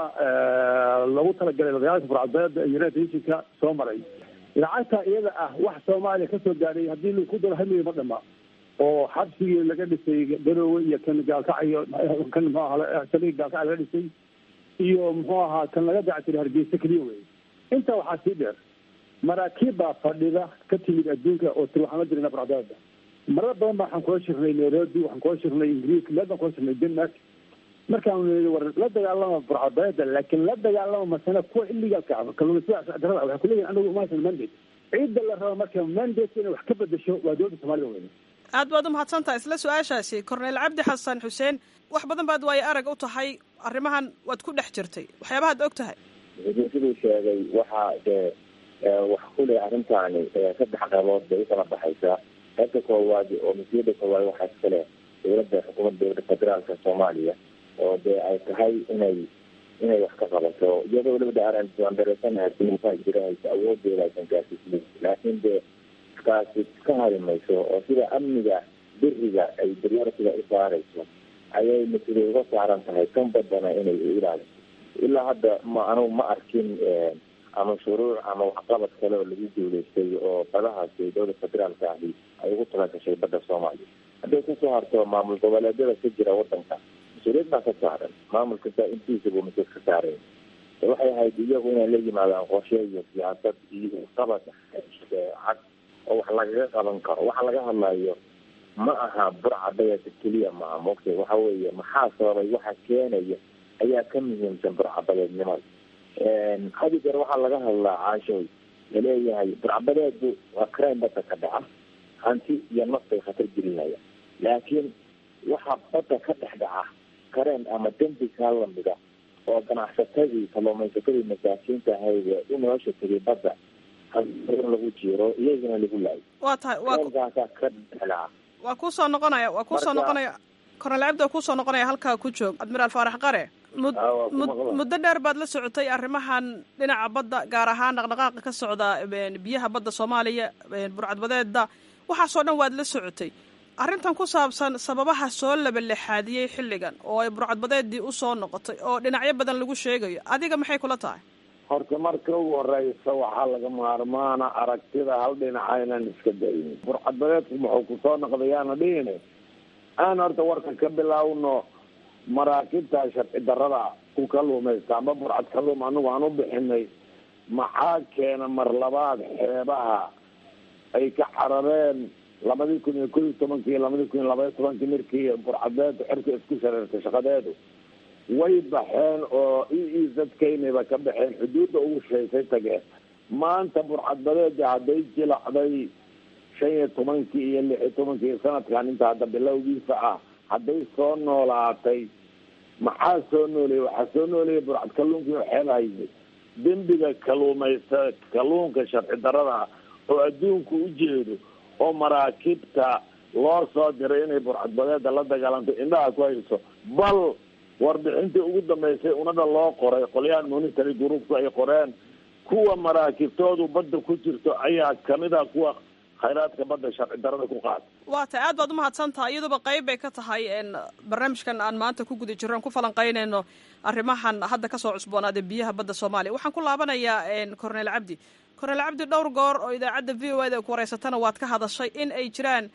lagu talagalay dagaalka burcadbeeda united nationka soo maray lacagta iyada ah wax soomaaliya kasoo gaadhay haddii laku daro hal milyan ma dhama oo xabsigii laga dhisay garoowe iyo kan gaalkacayo kan muxuu ahaa saliga gaalkaca laga dhisay iyo muxuu ahaa kan laga dactiray hargeysa keliya wey intaa waxaa sii dheer maraakiib baa fadhida ka timid adduunka oo tiri waxaan la dirina burcadbeeda marar badan ba waxaan kula shirnay nairobi waxaan kula shirnay ingiriiska meel baan kula shirnay denmark markaan nii war la dagaalama burcadbeeda laakiin la dagaalama masana kuwa illegaalka ah kalluumaysada darada waxay kuleeyihin anagu umahaysan mandate ciidda la rabo marka mandate inay wax ka bedesho waa dowladda soomaalida weyne aad baad umahadsantahay isla su-aashaasi korneyl cabdi xasan xuseen wax badan baad waayo arag u tahay arrimahan waad ku dhex jirtay waxyaabahaad og tahay siduu sheegay waxaa dee wax kuleh arrintaani saddex qaybood bay ukala baxaysaa qaybta koowaad oo mas-uuliyadda koowaad waxaa iskale dowladda xukuumadda dowladda federaalka soomaaliya oo dee ay tahay inay inay wax ka qabato iyadoo weliba aan dareesanahay jirahaysa awoodeeda aysan gaarsiismin laakiin dee kaasi ka hari mayso oo sida amniga biriga ay prioritiga u saarayso ayay mas-uuliyad uga saaran tahay kan badana inay u ilaaliso ilaa hadda ma anugu ma arkin ama shuruuc ama waxqabad kale oo lagu guuleystay oo badahaasi dowlada federaalka ahi ay ugu talagashay badda soomaaliya hadday kusoo harto maamul goboleedyada ka jira wadanka mas-uuliyad baa ka saaran maamul kasta intiisa buu mas-uul ka saareen waxay ahayd iyagu inay la yimaadaan qorshe iyo siyaasad iyo qabad cad oo wax lagaga qaban karo waxa laga hadlayo ma aha burcadayada keliya maaha mogta waxa weeye maxaa sababay waxa keenaya ayaa ka muhiimsan burcabadeednimada hadi jeer waxaa laga hadlaa caashoy laleeyahay burcabadeedu waa crime badda ka dhaca hanti iyo naf bay khatar gelinaya laakiin waxaa badda ka dhex dhaca kareen ama dembi kaa lamida oo ganacsatadii kalluumaysatadii masaakiinta ahayd u nolosha tegay badda lagu jiro iyagana lagu laayo waa tahay kaasaa ka dhexdhaca waa kuusoo noqonaya waa kuusoo noqonaya kornel cabdi waa kuusoo noqonaya halkaa ku joog admiraal faarax qare mud mud muddo dheer baad la socotay arrimahan dhinaca badda gaar ahaan dhaqdhaqaaqa ka socda biyaha badda soomaaliya burcadbadeeda waxaasoo dhan waad la socotay arrintan ku saabsan sababaha soo labalexaadiyey xilligan oo ay burcadbadeedii usoo noqotay oo dhinacyo badan lagu sheegayo adiga maxay kula tahay horta marka ugu horeysa waxaa laga maarmaana aragtida hal dhinacaynan iska daynin burcadbadeedku muxuu kusoo noqdayaana dhihine aan horta warka ka bilaawno maraakiibta sharci darada ku kaluumaysta ama burcad kaluum anagu aan u bixinay maxaa keena mar labaad xeebaha ay ka carareen labadii kun iyo kod iyo tobankii labadii kun iyo labaiyo tobankii markii burcadbeedu xerka isku shareertay shaqadeedu way baxeen oo e e zadkaynayba ka baxeen xuduudda ugu sheysay tageen maanta burcadbadeeda hadday jilacday shan iyo tobankii iyo lix iyo tobankii sanadkan inta hadda bilowgiisa ah hadday soo noolaatay maxaa soo nooleeyay waxaa soo nooleeyay burcad kalluunkii oo xeeb hayay dembiga kaluumaysta kalluunka sharci darada oo adduunku u jeedo oo maraakiibta loo soo diray inay burcadbadeeda la dagaalanto indhaha ku hayso bal warbixintii ugu dambeysay unada loo qoray qolyahan monitary groupku ay qoreen kuwa maraakiibtoodu badda ku jirto ayaa kamid a kuwa khayraadka badda sharci darada ku qaata waa tahay aad baad umahadsan tahay iyaduba qayb bay ka tahay barnaamijkan aan maanta ku guda jirro aan ku falanqaynayno arrimahan hadda kasoo cusboonaaday biyaha badda soomaaliya waxaan ku laabanayaa cornel cabdi cornel cabdi dhowr goor oo idaacadda v o eda ku wareysatana waad ka hadashay in ay jiraan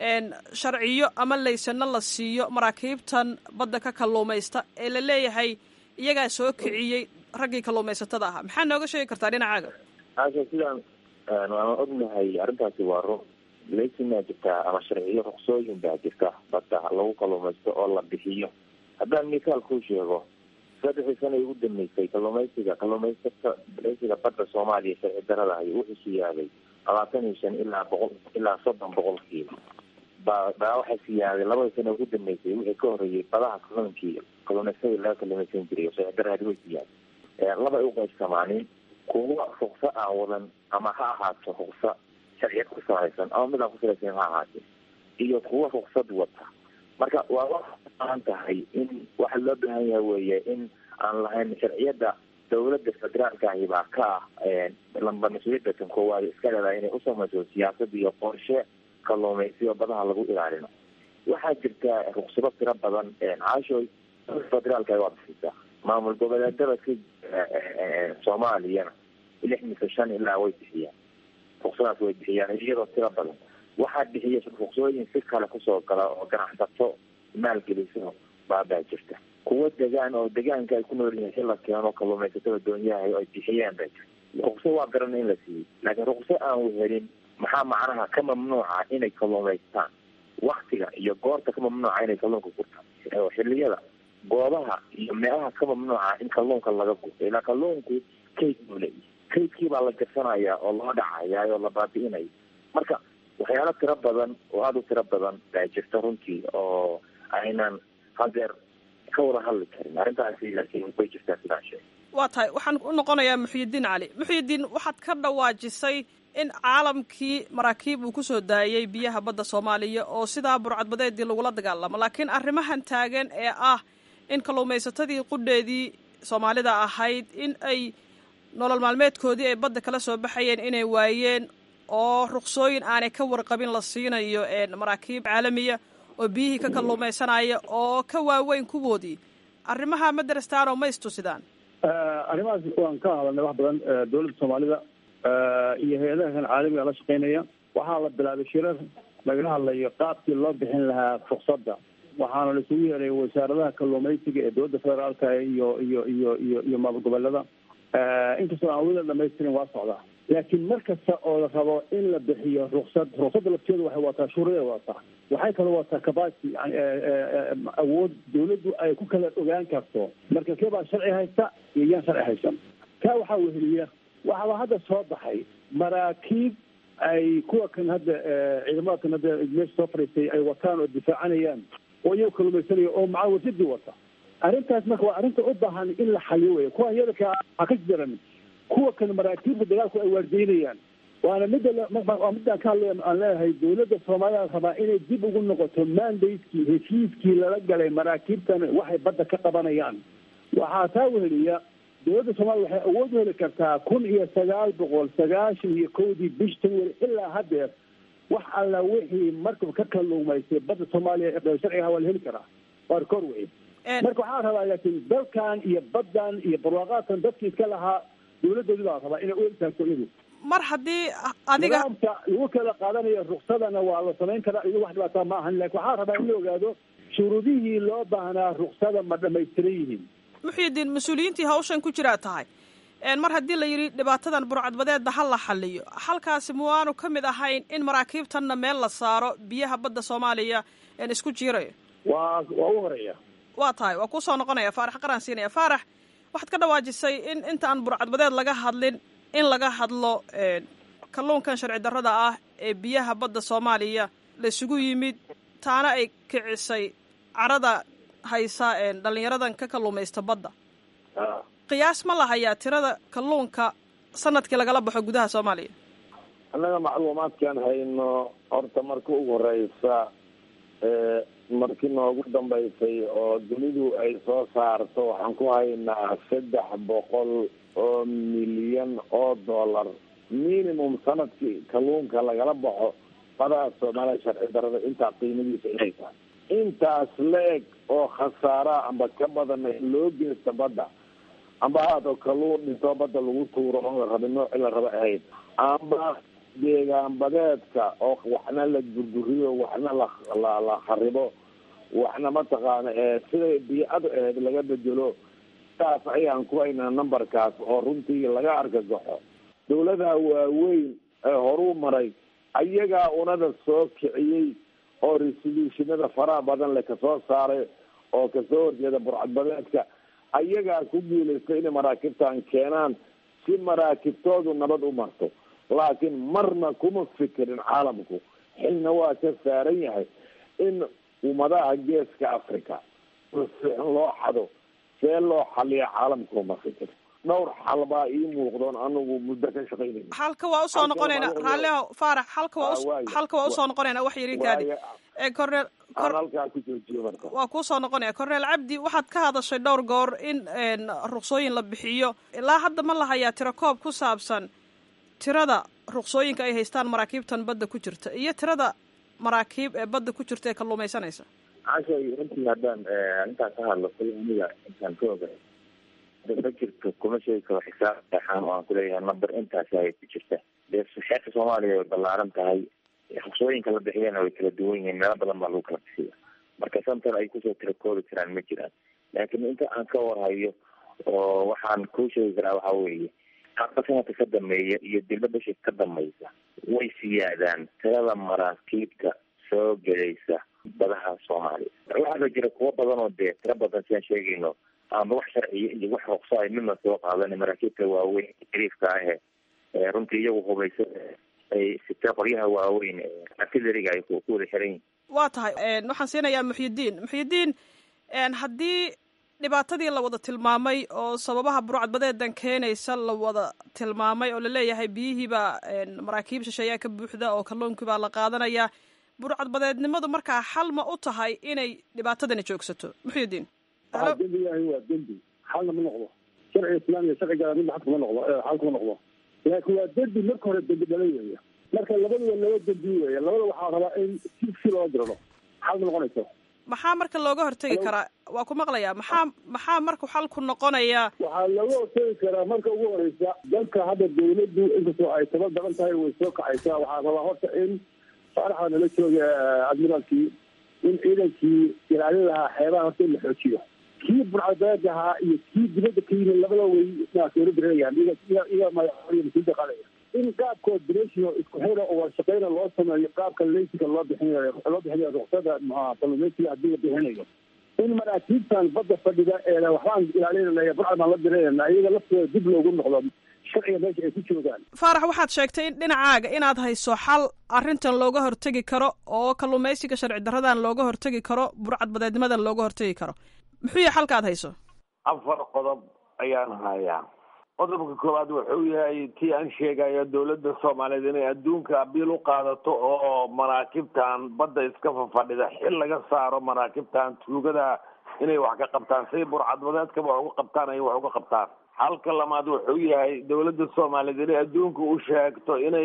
sharciyo ama laysano la siiyo maraakiibtan badda ka kalluumaysta ee la leeyahay iyagaa soo kiciyey raggii kalluumaysatada ahaa maxaa nooga sheegi kartaa dhinacaaga aasha sidaan waan ognahay arrintaasi waa run laysinaa jirtaa ama sharciyo ruqsooyin baa jirta badda lagu kalluumaysto oo la bixiyo haddaan mikaal kuu sheego saddexdii sana ugu dambeysay kalluumaysiga kalluumaysata laysiga badda soomaaliya sharci darada ay wuxuu siyaaday labaatan iyo shan ilaa boqol ilaa soddon boqolkiiba ba baa waxay siyaaday labadii sana ugu dambeysay wixii ka horreeyay badaha kalluunkii kalluumaysadii laga kalluumaysan jiray oo sharci daradi way siyaaday labay u qaybsamaanin kuwa rukso aan wadan ama ha ahaato rukso sharciyad ku salaysan ama mid aan ku salaysan ha ahaatee iyo kuwa ruksad wata marka waa wax baahan tahay in waxa loo baahan yahay weeye in aan lahayn sharciyada dowladda federaalkaahi baa ka ah lamba mas-uuliyadda kan koowaad iska leedahay inay usamayso siyaasad iyo qorshe kalluumaysiyo badaha lagu ilaalino waxaa jirta ruksado tiro badan caashoy federaalka waa bixisaa maamul goboleedada ka soomaaliyana lix mise shan ilaa way bixiyaan ruksadaas way bixiyaan iyadoo tiro badan waxaa bixiya ruksooyin si kale kusoo gala oo ganacsato maalgeliso baabaa jirta kuwa degaan oo degaanka ay ku nool yihiin si la keeno kalluumaysatada doonyaha ay bixiyeen bay jirta rukso waa garana in la siiyey laakiin rukso aan helin maxaa macnaha ka mamnuuca inay kalluumaystaan waktiga iyo goorta ka mamnuuca inay kalluunka gurtaan xiliyada goobaha iyo meelaha ka mamnuuca in kalluunka laga gurto ilaa kalluunku kayd buu leeyahy kaydkii baa la jarsanaya oo loo dhacaya oo la baabi'inaya marka waxyaalo tiro badan oo aada u tiro badan baa jirta runtii oo aynan hadeer ka wada hadli karin arrintaasi laakiin way jirtaa sidaan sheegay waa tahay waxaan u noqonayaa muxyidiin cali muxyidiin waxaad ka dhawaajisay in caalamkii maraakiib uu kusoo daayey biyaha badda soomaaliya oo sidaa burcadbadeedii lagula dagaalamo laakiin arrimahan taagan ee ah in kalluumaysatadii qudheedii soomaalida ahayd in ay nolol maalmeedkoodii ay badda kala soo baxayeen inay waayeen oo ruksooyin aanay ka warqabin la siinayo maraakiib caalamiya oo biyihii ka kalluumaysanaya oo ka waaweyn kuwoodii arrimaha ma darastaanoo ma istusidaan arrimahaas waan ka hadalnay wax badan dowladda soomaalida iyo hay-adaha kan caalamiga la shaqeynaya waxaa la bilaabay shirar lagala hadlayo qaabkii loo bixin lahaa ruksada waxaana laisugu yeeray wasaaradaha kalluumaysiga ee dowladda federaalka iyo iyo iyo iyo iyo maamul goboleeda inkastoo aan weli la dhamaystirin waa socdaa laakiin mar kasta oo la rabo in la bixiyo ruksad ruksada lafteedu waxay wataa shuruuday wataa waxay kaloo wataa capacity awood dawladdu ay ku kala ogaan karto marka kee baa sharci haysta iyo yaan sharci haysan kaa waxaa weheliya waxaaba hadda soo baxay maraakiib ay kuwa kan hadda ciidamada kan hadda meesha soo fadhiistay ay wataan oo difaacanayaan oo iyago kalumaysanaya oo maca wasidii wata arrintaas marka waa arrinta u baahan in la xaliyo wey kuwan yadaka ha ka jiran kuwa kan maraakiibta dagaalku ay waardeynayaan waana midda waa midaan ka hadlay aan leeyahay dowladda soomaalida rabaa inay dib ugu noqoto mandatekii heshiiskii lala galay maraakiibtan waxay badda ka qabanayaan waxaa taa weheliya dowladda soomaliya waxay awood u heli kartaa kun iyo sagaal boqol sagaashan iyo kowdii bish january ilaa haddeer wax alla wixii markab ka kalluumaysay badda soomaaliya sharciga waa la heli karaa waa rikoor wey marka waxaa rabaa laakiin dalkan iyo baddan iyo barwaaqaadkan dadkii iska lahaa dowladdoodi baa rabaa inay u egtaagto iyadu mar haddii adiga nidaamka lagu kala qaadanayo ruksadana waa la samayn karaa iyado wax dhibaataa ma ahan lakin waxaa rabaa in la ogaado shuruudihii loo baahnaa ruksada ma dhamaystiran yihiin muxyidiin mas-uuliyiintii hawshan ku jiraa tahay mar haddii la yidhi dhibaatadan burcadbadeedda ha la xaliyo halkaasi muwaanu ka mid ahayn in maraakiibtanna meel la saaro biyaha badda soomaaliya isku jiirayo waa waa u horeeya waa tahay waa kusoo noqonaya faarax qaraan siinaya faarax waxaad ka dhawaajisay in inta aan burcadbadeed laga hadlin in laga hadlo kalluunkan sharci darrada ah ee biyaha badda soomaaliya la isugu yimid taana ay kicisay carada haysa dhalinyaradan ka kalluumaysta badda qiyaas ma la hayaa tirada kalluunka sanadkii lagala baxo gudaha soomaaliya annaga macluumaadkaan hayno horta marka ugu horeysa markii noogu dambeysay oo dunidu ay soo saarto waxaan ku haynaa saddex boqol oo milyan oo dollar minimum sanadkii kalluunka lagala baxo badaha soomaaliya sharci darada intaa qiimadiisa inay tahay intaas la-eg oo khasaara amba ka badan loo geysta badda amba haado kalluun dhintoo badda lagu tuuro oon la rabin noocii la raba ahayd amba deegaan badeedka oo waxna la gurduriyo waxna la la kharibo waxna mataqaana siday biicadu ahayd laga bedelo saas ayaan ku haynaa numberkaas oo runtii laga argagaxo dawladaha waaweyn ee horuu maray ayagaa unada soo kiciyey oo resolutionada faraha badan le kasoo saaray oo kasoo horjeeda burcadbadeedka ayagaa ku guulaystay inay maraakiibtan keenaan si maraakibtoodu nabad u marto laakiin marna kuma fikirin caalamku xilna waa ka saaran yahay in ummadaha geeska africa in loo xado see loo xaliya caalamku ma fikir dhowr xal baa ii muuqdoon anigu muddo ka shaqaynay halka waa usoo noqonayna raalliho faarax halka waa halka waa usoo noqonayna wax yarin kaadi ee cornel aan halkaa ku joojiyo marka waa kuusoo noqonaya cornel cabdi waxaad ka hadashay dhowr goor in ruqsooyin la bixiyo ilaa hadda ma la hayaa tiro koob ku saabsan tirada ruqsooyinka ay haystaan maraakiibtan badda ku jirta iyo tirada maraakiib ee badda ku jirta ee kalluumaysanaysa cashay runtii haddaan intaan ka hadlo kul aniga intaan ka ogay ma jirto kuma sheegi karo xisaab saxaan oo aan kuleeyahay number intaasi ay ku jirta dee xeerka soomaaliya way ballaaran tahay ruqsooyinka la bixiyana way kala duwan yihiin meelo badan baa lagu kala bixiya marka santan ay kusoo tira koobi karaan ma jiraan laakiin inta aan ka warhayo oo waxaan kuu sheegi karaa waxa weeye hadda sanadka ka dambeeya iyo dilba bishii ka dambaysa way siyaadaan tirada maraakiibta soo gelaysa badaha soomaaliya waxaaba jira kuwo badan oo dee tiro badan siaan sheegayno ama wax sharciya iyo wax ruqso ay midna soo qaadan maraakiibta waaweyn jariifka ahe runtii iyagu hubaysa ay sitee qoryaha waaweyn artilleriga ay ku wada xiran yihin waa tahay waxaan siinayaa muxyidiin muxyidiin haddii dhibaatadii la wada tilmaamay oo sababaha burcadbadeedan keenaysa la wada tilmaamay oo laleeyahay biyihiibaa maraakiib shisheeyaa ka buuxda oo kalluunkii baa la qaadanaya burcadbadeednimadu markaa xal ma u tahay inay dhibaatadani joogsato muxyidiin waxaa dembi yahay waa dembi xalna ma noqdo sharciga islaamiga sharciga midna xal kuma noqdo xal kuma noqdo laakiin waa dembi marka hore dembi dhala weeye marka labaduba laba dembi weeye labada waxaa rabaa in si si loo dirado xal ma noqonayso maxaa marka looga hortegi karaa waa ku maqlayaa maxaa maxaa marka xalku noqonaya waxaa looga hortegi karaa marka ugu horeysa dalka hadda dawladdu inkastoo ay taba daran tahay way soo kacaysaa waxaa rabaa horta in faaraxa nala jooga admiraalkii in ciidankii ilaalin lahaa xeebaha horta in la xoojiyo kii burcadbeed ahaa iyo kii dibadda ka yimid labada way dawladda reegaan iga madaxweyne mas-uulda qaadaya in qaabkood bresio isku xira oo warshaqeyna loo sameeyo qaabka leysiga loo bixinayo loo bixinayo ruqsada kalluumeysiga haddii la bixinayo in maraakiibtan badda fadhida ee waxbaan ilaalinanaya burcad baan la diranayna iyaga laftooda dib loogu noqdo sharciga meesha ay ku joogaan faarax waxaad sheegtay in dhinacaaga inaad hayso xal arrintan looga hortegi karo oo kalluumeysiga sharci daradan looga hortegi karo burcadbadeednimadan looga hortegi karo muxuu yahay xalka aad hayso afar qodob ayaan hayaa qodobka koowaad wuxuu yahay tii aan sheegayo dawladda soomaaliyeed inay adduunka abiil u qaadato oo maraakibtan badda iska fafadhida xil laga saaro maraakibtan tuugada inay wax ka qabtaan siday burcadbadeedkaba wax uga qabtaan ay wax uga qabtaan halka lamaad wuxuu yahay dawladda soomaaliyeed inay adduunka u sheegto inay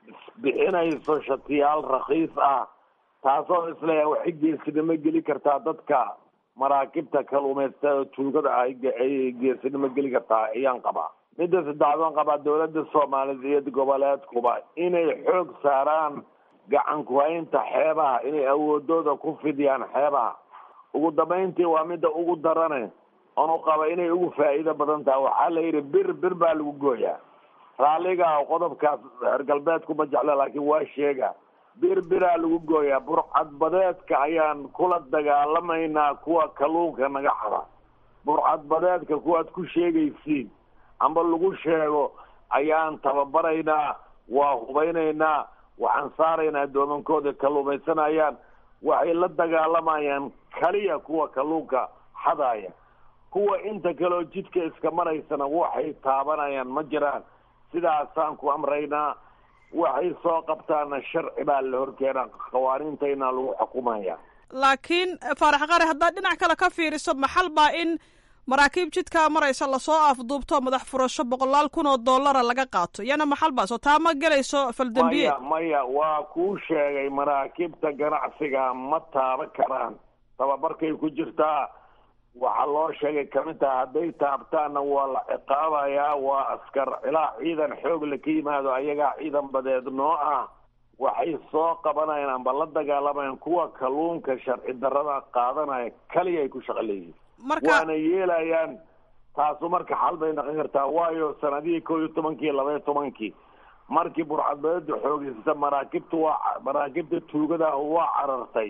bixinayso shatiyaal rakiis ah taasoo isleeyahay waxay geesinimo geli kartaa dadka maraakibta kaluumaysatada tuugada ah ay geesinimo geli kartaa ayaan qabaa midda saddexaad waan qabaa dawladda soomaaliyeed iyo goboleedkuba inay xoog saaraan gacan ku-haynta xeebaha inay awoodooda ku fidiyaan xeebaha ugu dambayntii waa midda ugu darane oonu qaba inay ugu faa'iido badan tahay waxaa la yidhi bir bir baa lagu gooyaa raalliga qodobkaas reer galbeedku ma jecla laakiin waa sheega bir biraa lagu gooyaa burcadbadeedka ayaan kula dagaalamaynaa kuwa kalluunka naga xada burcadbadeedka kuwaad ku sheegaysiin amba lagu sheego ayaan tababaraynaa waa hubaynaynaa waxaan saaraynaa doomankooda kalluumaysanayaan waxay la dagaalamayaan kaliya kuwa kalluunka xadaya kuwa inta kaleoo jidka iska maraysana waxay taabanayaan ma jiraan sidaasaan ku amraynaa waxay soo qabtaana sharci baa la horkeenaa qawaaniintayna lagu xukumaya laakiin faarax qare haddaad dhinac kale ka fiiriso maxal baa in maraakiib jidkaa maraysa lasoo afduubto madax furasho boqolaal kun oo dollara laga qaato iyana maxal baa soo taa ma gelayso faldambiyeed maya maya waa kuu sheegay maraakiibta ganacsiga ma taaba karaan tababarkay ku jirtaa waxaa loo sheegay kamid taha hadday taabtaanna waa la ciqaabayaa waa askar ilaa ciidan xoog la ka yimaado ayagaa ciidan badeed noo ah waxay soo qabanayaan amba la dagaalamayaan kuwa kalluunka sharci darada qaadanaya kaliya ay ku shaqo leeyihin waana yeelayaan taasu marka xal bay naqon kartaa waayo sanadihii kow iyo tobankii labaiyo tobankii markii burcadbadeeda xoogeysata maraakibta waa maraakibta tuugadaah waa carartay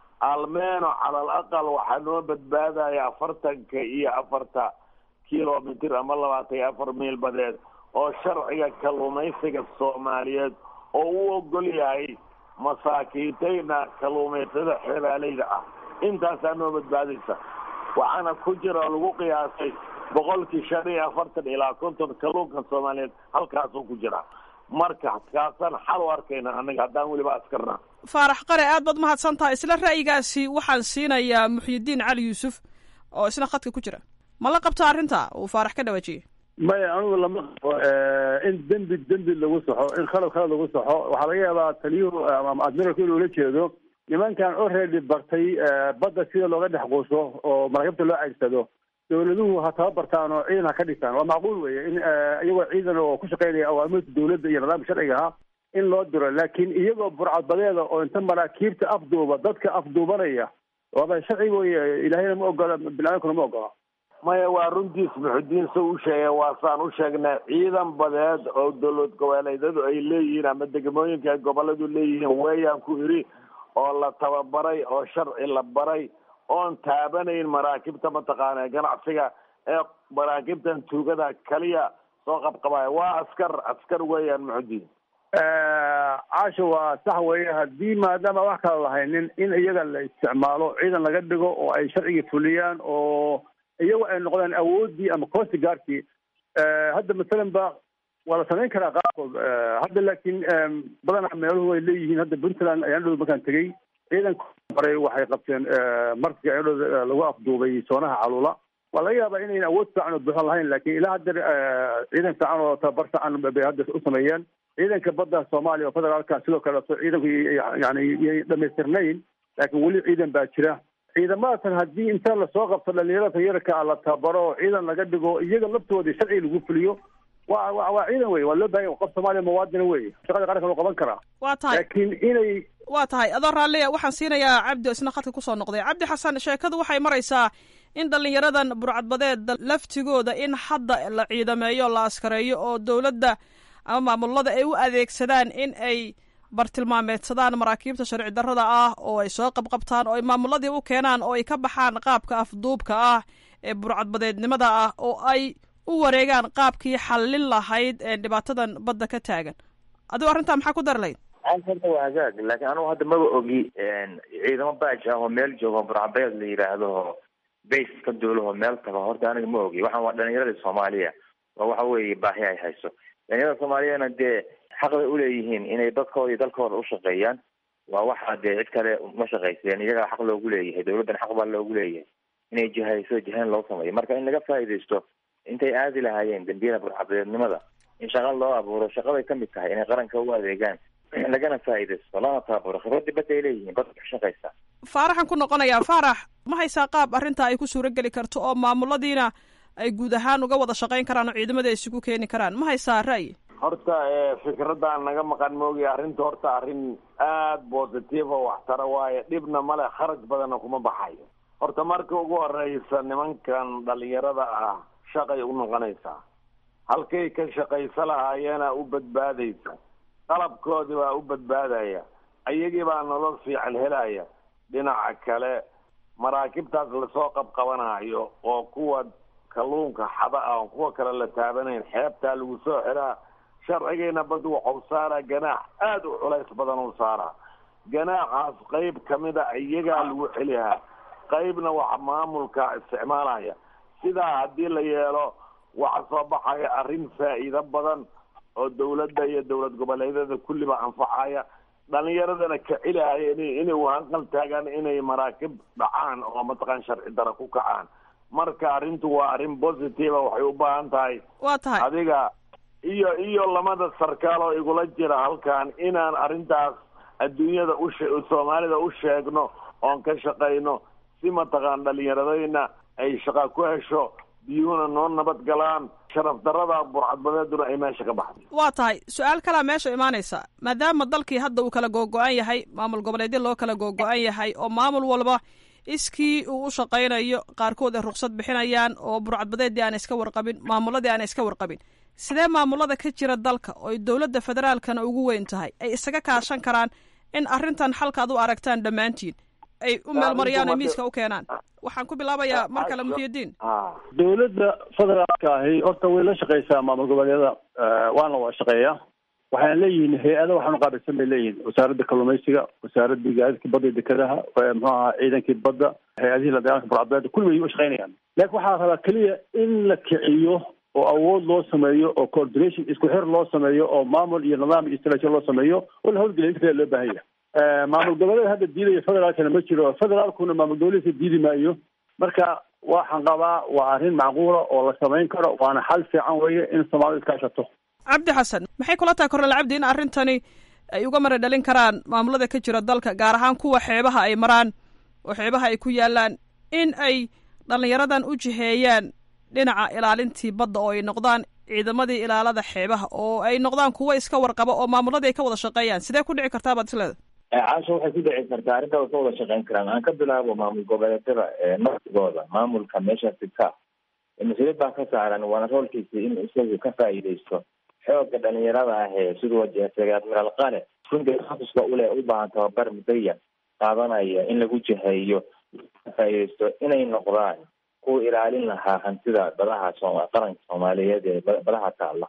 almeeno calal aqal waxaa noo badbaadaya afartanka iyo afarta kilomitr ama labaatan iyo afar miil badeed oo sharciga kalluumaysiga soomaaliyeed oo u ogol yahay masaakiintayna kalluumaysada xeebaaleyda ah intaasaa noo badbaadaysa waxaana ku jira lagu qiyaasay boqolkii shan iyo afartan ilaa konton kalluunka soomaaliyeed halkaasuu ku jiraa marka kaasaan xal u arkayna annaga haddaan weliba askarna faarax qare aad baad mahadsan tahay isla ra'yigaasi waxaan siinayaa muxyidiin cali yuusuf oo isna khadka ku jira ma la qabta arrinta uu faarax ka dhawaajiyey maya anigu lama qabo in dembi dembi lagu saxo in khalad khalad lagu saxo waxaa laga yaabaa taliyuhu ama admiralku inuu la jeedo nimankan already bartay badda sida looga dhex quuso oo maraakiibta loo caygsado dawladuhu ha tababartaan oo ciidan ha ka dhigtaan waa macquul weye in iyagoo ciidan oo ku shaqeynaya awaamirta dawladda iyo nidaamka sharciga ahaa in loo diro laakiin iyagoo burcadbadeeda oo inta maraakiibta afduuba dadka afduubanaya waaba sharciga weye ilaahayna ma ogola biniaadamkuna ma ogola maya waa runtiis muxudiin sa u sheegay waa saan u sheegnay ciidan badeed oo dowlad goboleedyadu ay leeyihiin ama degmooyinka ay goboladu leeyihiin weeyaan ku idhi oo la tababaray oo sharci la baray oon taabanayn maraakiibta mataqaana ganacsiga ee maraakiibtan tuugada kaliya soo qabqabaya waa askar askar weeyaan muxudiin caasha waa sax weeye haddii maadaama wax kala lahaynin in iyaga la isticmaalo ciidan laga dhigo oo ay sharcigii fuliyaan oo iyagu ay noqdaan awoodii ama costi gaarkii hadda masalan ba waa la samayn karaa qaarkood hadda laakiin badanaa meeluhu ay leeyihiin hadda puntland ayaan dhow markaan tegey ciidanka baray waxay qabteen markii ayadhooda lagu afduubay soonaha calula waa laga yaabaa inayn awood fiican oo buuxan lahayn laakiin ilaa hadda ciidan fiican oo tababar fiican bay hadda u sameeyeen ciidanka badda soomaaliya oo federaalka sidoo kaleeto ciidanku yani yay dhamaystirnayn laakiin weli ciidan baa jira ciidamadaatan haddii inta lasoo qabto dhalinyarada yarka la tababaro oo ciidan laga dhigo iyaga laftoodii sharci lagu fuliyo wa wa waa ciidan wey waa loo bahan qof soomaaliya muwaadina wey shaqada qaranka loo qaban karaa waa tahay laakiin inay waa tahay adoo raalliya waxaan siinayaa cabdi oo isna khadka kusoo noqday cabdi xasan sheekadu waxay maraysaa in dhalinyaradan burcadbadeed laftigooda in hadda la ciidameeyo la askareeyo oo dowladda ama maamulada ay u adeegsadaan in ay bartilmaameedsadaan maraakiibta sharci darrada ah oo ay soo qabqabtaan oo ay maamuladii u keenaan oo ay ka baxaan qaabka afduubka ah ee burcadbadeednimada ah oo ay u wareegaan qaabkii xallin lahayd ee dhibaatadan badda ka taagan adigo arrintaa maxaa ku dari lahayd horta waa hagaag laakiin anugu hadda maba ogi ciidamo baaj ah oo meel joogo burcabeed la yidhaahdo base ka duulaho meel tago horta aniga ma ogi waxaan waa dhalinyaradii soomaaliya waa waxa weeye baahi ay hayso dhalinyarada soomaaliyana dee xaq bay uleeyihiin inay dadkooda iyo dalkooda ushaqeeyaan waa waxa dee cid kale ma shaqayseen iyagaa xaq loogu leeyahay dawladdan xaq baa loogu leeyahay inay jihayso jihayn loo sameeyo marka in laga faa'iidaysto intay aadi lahaayeen dembiyada burcabeednimada in shaqa loo abuuro shaqaday kamid tahay inay qaranka u adeegaan lagana faa'iidaysto lana tababaro khibradii badda ay leeyihiin badda ka shaqaysa faaraxan ku noqonayaa faarax ma haysaa qaab arrintaa ay ku suuro geli karto oo maamuladiina ay guud ahaan uga wada shaqayn karaan oo ciidamada ay isugu keeni karaan ma haysaa ra'yi horta fikradaan naga maqan moogi arrinta horta arrin aada positive oo waxtara waaye dhibna male kharaj badanna kuma baxayo horta marka ugu horeysa nimankan dhalinyarada ah shaqay u noqonaysaa halkay ka shaqaysa lahaayeena u badbaadaysa qalabkoodii baa u badbaadaya ayagii baa nolol fiican helaya dhinaca kale maraakibtaas lasoo qabqabanayo oo kuwa kalluunka xada ah oo kuwa kale la taabanayn xeebtaa lagu soo xiraa sharcigiina bad waxau saaraa ganaax aada u culays badan u saaraa ganaaxaas qayb kamida iyagaa lagu celihaa qaybna waxa maamulka isticmaalaya sidaa haddii la yeelo waxa soo baxaya arrin faa'iido badan oo dawladda iyo dowlad goboleedyada kulliba anfacaya dhalinyaradana ka celihaya in inay uhanqal taagaan inay maraakib dhacaan oo mataqaan sharci dara ku kacaan marka arrintu waa arrin positive waxay u baahan tahay waa tahay adiga iyo iyo lamada sarkaal oo igula jira halkan inaan arrintaas adduunyada ushe soomaalida u sheegno oon ka shaqayno si mataqaan dhalinyaradayna ay shaqa ku hesho biyuhuna noo nabad galaan sharaf darada burcadbadeeduna ay meesha ka baxday waa tahay su-aal kalaa meesha imaanaysa maadaama dalkii hadda uu kala googo-an yahay maamul goboleedyo loo kala googo-an yahay oo maamul walba iskii uu u shaqaynayo qaarkood ay ruksad bixinayaan oo burcadbadeedii aan iska warqabin maamuladii aan iska warqabin sidee maamulada ka jira dalka oo dowladda federaalkana ugu weyn tahay ay isaga kaashan karaan in arrintan xalka ad u aragtaan dhammaantiin ay u meelmariyaan oo miiska u keenaan waxaan ku bilaabayaa mar kale muxiyudiin dowladda federaalka ahi horta way la shaqeysaa maamul goboleedyada waana waa shaqeeya waxayna leeyihiin hay-ada waxaanu qaabilsan bay leeyihiin wasaaradda kalluumaysiga wasaaradda gaadiidka badda iyo dekedaha muxuu ahaa ciidankii badda hay-adihii la dagaalanka burcadbeeda kulli way u shaqaynayaan laakiin waxaa rabaa keliya in la kiciyo oo awood loo sameeyo oo coordination isku xir loo sameeyo oo maamul iyo nidaam iyo istaraatiiji loo sameeyo oo la hawlgeliya inta kale loo baahan yahay maamul goboleed hadda diidaya federaalkana ma jiro federaalkuna maamul goboleedka diidi maayo marka waxaan qabaa waa arrin macquula oo la samayn karo waana xal fiican weeye in soomaalidu iskaashato cabdi xasan maxay kula tahay kornel cabdi in arrintani ay uga mara dhalin karaan maamulada ka jira dalka gaar ahaan kuwa xeebaha ay maraan oo xeebaha ay ku yaalaan in ay dhallinyaradan u jiheeyaan dhinaca ilaalintii badda oo ay noqdaan ciidamadii ilaalada xeebaha oo ay noqdaan kuwo iska warqaba oo maamuladii ay ka wada shaqeeyaan sidee ku dhici kartaa baad isleeda caasha waxay ku dhici kartaa arrintaa way ka wada shaqeyn karaan aan ka bilaabo maamul goboleedyada naftigooda maamulka meeshaasi ka mas-uuliyad baa ka saaran waana roolkiisa in isagu ka faa'iidaysto xooga dhalinyarada ah ee siduu wajeesagay admiraal qale runtii takhasuska ule u baahan tababar mudaya qaadanaya in lagu jiheeyo ka faa'iidaysto inay noqdaan kuwa ilaalin lahaa hantida badaha sooma qaranka soomaaliyeed ee badaha taalla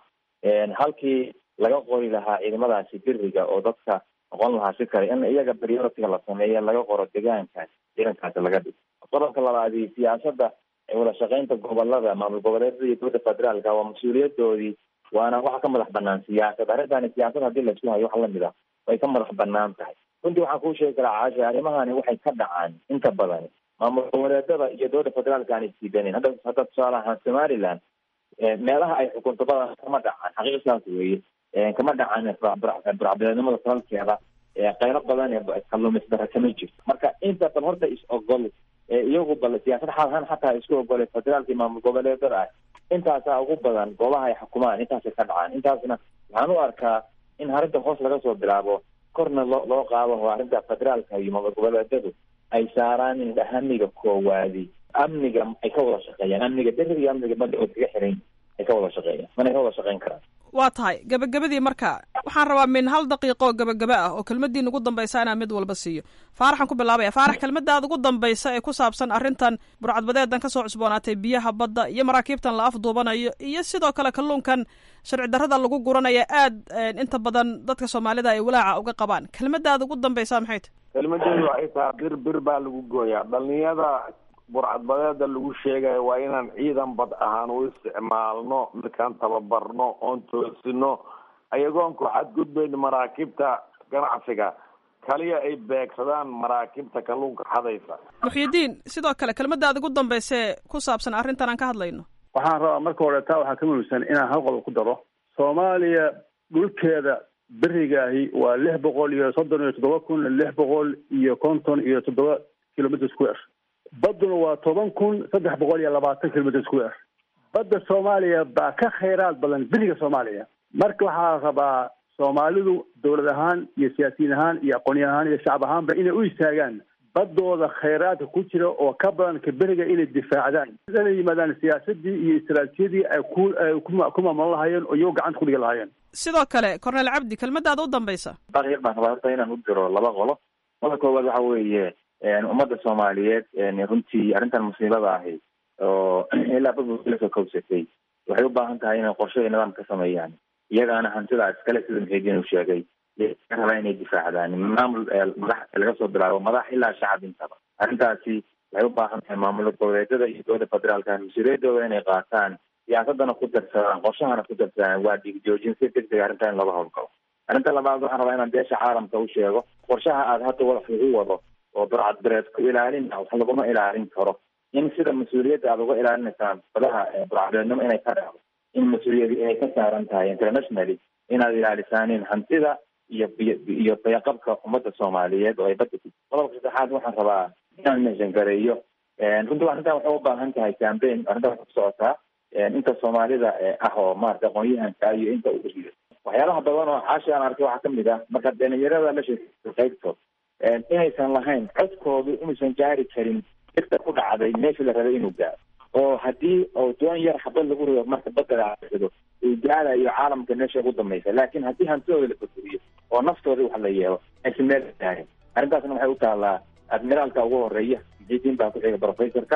halkii laga qori lahaa ciidamadaasi biriga oo dadka noqon lahaa si kale in iyaga prioritiga la sameeya laga qoro deegaankaas ciidankaasi laga dhigo qodobka labaadi siyaasada wada shaqeynta gobolada maamul goboleedyada iyo dowladda federaalka waa mas-uuliyadoodii waana waxa ka madax banaan siyaasad arrintani siyaasad haddii laisku hayo wax lamid ah way ka madax banaan tahay runtii waxaan kuu sheegi karaa caasha arrimahani waxay ka dhacaan inta badan maamul goboleedada iyo dowladda federaalka aan isdiidanin hadda hadda tusaale ahaan somaliland meelaha ay xukunto badan kama dhacan xaqiiq saas weeye kama dhacan burcbeednimada salalkeeda qaylo badan ee kalluumaysdara kama jirto marka inta bal horta is ogol iyagu bal siyaasad xaalahaan xataa isku ogolay federaalka iyo maamul goboleedada ah intaasaa ugu badan goobaha ay xukumaan intaasay ka dhacaan intaasna waxaan u arkaa in arrinta hoos laga soo bilaabo korna loo loo qaado oo arrinta federaalka iyo maamul goboleedadu ay saaraan in amniga koowaadi amniga ay ka wada shaqeeyaan amniga beriga iyo amniga badda oo iskaga xiran ay ka wada shaqeeyaan mana ka wada shaqeyn karaan waa tahay gabagabadii marka waxaan rabaa min hal daqiiqo oo gabagaba ah oo kelmadiin ugu dambaysa inaan mid walba siiyo faaraxaan ku bilaabaya faarax kelmadaad ugu dambaysa ee ku saabsan arrintan burcadbadeedan kasoo cusboonaatay biyaha badda iyo maraakiibtan la afduubanayo iyo sidoo kale kalluunkan sharci darrada lagu guranaya aad inta badan dadka soomaalida ay walaaca uga qabaan kelmadaad ugu dambaysa maxay tahy kelmadeedu waxay tahay bir bir baa lagu gooyaa dhalinyada burcadbadeeda lagu sheegayo waa inaan ciidan bad ahaan u isticmaalno markaan tababarno oon toosino ayagoon ku xadgudbayn maraakiibta ganacsiga kaliya ay beegsadaan maraakiibta kalluunka xadaysa muxyidiin sidoo kale kelmadaad ugu dambaysee ku saabsan arrintan aan ka hadlayno waxaan rabaa marka hore taa waxaa ka muhiimsan inaan hal qodob ku daro soomaaliya dhulkeeda berigaahi waa lix boqol iyo soddon iyo toddoba kun lix boqol iyo konton iyo toddoba kilometer square badduna waa toban kun saddex boqol iyo labaatan kilometer square badda soomaaliya baa ka khayraad badan beriga soomaaliya marka waxaa rabaa soomaalidu dowlad ahaan iyo siyaasiyiin ahaan iyo aqoonyo ahaan iyo shacab ahaanba inay u istaagaan baddooda khayraadka ku jira oo ka badan ka beriga inay difaacdaan inay yimaadaan siyaasadii iyo istaraatijiyadii ay ku ay ku maamulan lahaayeen oo iyago gacanta kudhigi lahaayeen sidoo kale cornel cabdi kelmadaada u dambaysa daqiiq baan rabaa horta inaan u diro laba qolo qoda koowaad waxa weeye ummadda soomaaliyeed runtii arrintan musiibada ahi oo ilaa badla soo kowsatay waxay u baahan tahay inay qorshe iyo nidaam ka sameeyaan iyagaana hantida iskale sida muxiidiin uu sheegay rabaa inay difaacdaan maamul madax laga soo bilaabo madax ilaa shacab intaba arrintaasi waxay u baahan tahay maamul goboleedyada iyo dowladda federaalka mas-uuliyadooda inay qaataan siyaasadana ku darsadaan qorshahana ku darsadaan waa dhigjoojin si deg deg arrinta in laga howlgalo arrinta labaad waxaan rabaa inaan beesha caalamka u sheego qorshaha aad hadda wax lagu wado oo burcadbereed ku ilaalin wax laguma ilaalin karo in sida mas-uuliyadda aad uga ilaalinaysaan badaha burcadbeednimo inay ka dhacdo in mas-uuliyadi inay ka saaran tahay internationally inaad ilaalisaanin hantida iyo iyo bayaqabka ummadda soomaaliyeed oo ay badda ku qodobka saddexaad waxaan rabaa inaan meeshan gareeyo runtii arrintan waxay u baahan tahay cambaign arrintan waxay ku socotaa inta soomaalida ah oo maarata aqoon-yahanka iyo inta u riyo waxyaalaha badan oo caashi aan arkay waxaa kamid ah marka dhalinyarada la sheekay qaybtood inaysan lahayn codkoodu inuusan gaari karin dirta ku dhacday meeshii la rabay inuu gaaro oo haddii oo doon yar xabad lagu rido marka badda laado uu gaarayo caalamka meesha ugu dambaysa laakiin haddii hantidooda la baduriyo oo naftooda wax la yeelo aysan meel gaarin arrintaasna waxay u taallaa admiraalka ugu horeeya muxiidiin baa ku xiga professorka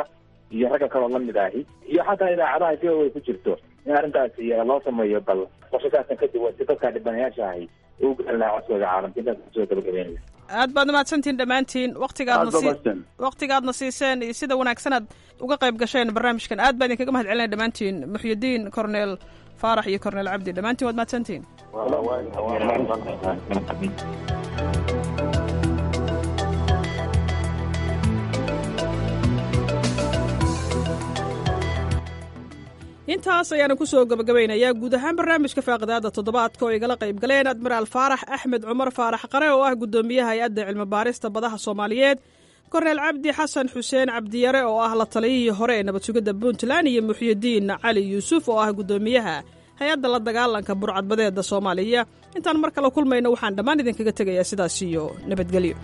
iyo ragga kaloo lamid ahi iyo xataa idaacadaha si way ku jirto in arrintaas loo sameeyo bal qorshasaasna ka duwan si dadka dhibanayaasha ahi u garan lahaa codkooda caalamka intaas kusoo gabagabeynaya aad baad mahadsantihin dhammaantiin waktigaadna Aad baad sii mahadsan. waktigaadna siiseen iyo sida wanaagsan aad uga qayb gasheen barnaamijkan aad baan idinkaga mahad celinaya dhammaantiin muxyidiin corneel faarax iyo corneel cabdi dhammaantiin waad mahadsantihin intaas ayaana kusoo gabagabaynayaa guud ahaan barnaamijka faaqidaada toddobaadka oo igala qayb galeen admiraal faarax axmed cumar faarax qare oo ah guddoomiyaha hay-adda cilmi baarista badaha soomaaliyeed korneel cabdi xasan xuseen cabdiyare oo ah la taliyihii hore ee nabad sugidda puntland iyo muxyidiin cali yuusuf oo ah guddoomiyaha hay-adda la dagaalanka burcadbadeeda soomaaliya intaan mar kale kulmayno waxaan dhammaan idinkaga tegayaa sidaas iyo nabadgelyo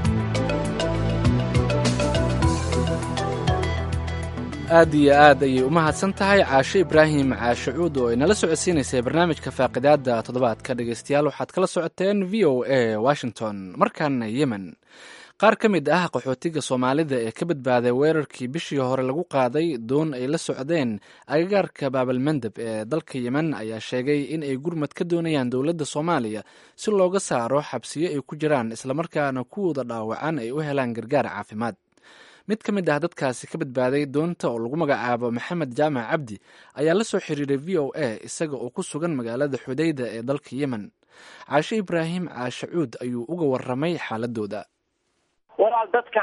aad iyo aad ayay u mahadsan tahay caashe ibraahim caashe cuud oo inala socodsiinaysay barnaamijka faaqidaada toddobaadka dhegeystayaal waxaad kala socoteen v o a washington markaana yemen qaar ka mid ah qaxootiga soomaalida ee ka badbaaday weerarkii bishii hore lagu qaaday doon ay la socdeen agagaarka baabalmandeb ee dalka yemen ayaa sheegay in ay gurmad ka doonayaan dowladda soomaaliya si looga saaro xabsiyo ay ku jiraan islamarkaana kuwooda dhaawacan ay u helaan gargaar caafimaad mid ka mid ah dadkaasi ka badbaaday doonta oo lagu magacaabo maxamed jaamac cabdi ayaa la soo xiriiray v o a isaga oo ku sugan magaalada xudayda ee dalka yemen caashe ibraahim caashe cuud ayuu uga waramay xaaladooda walaal dadka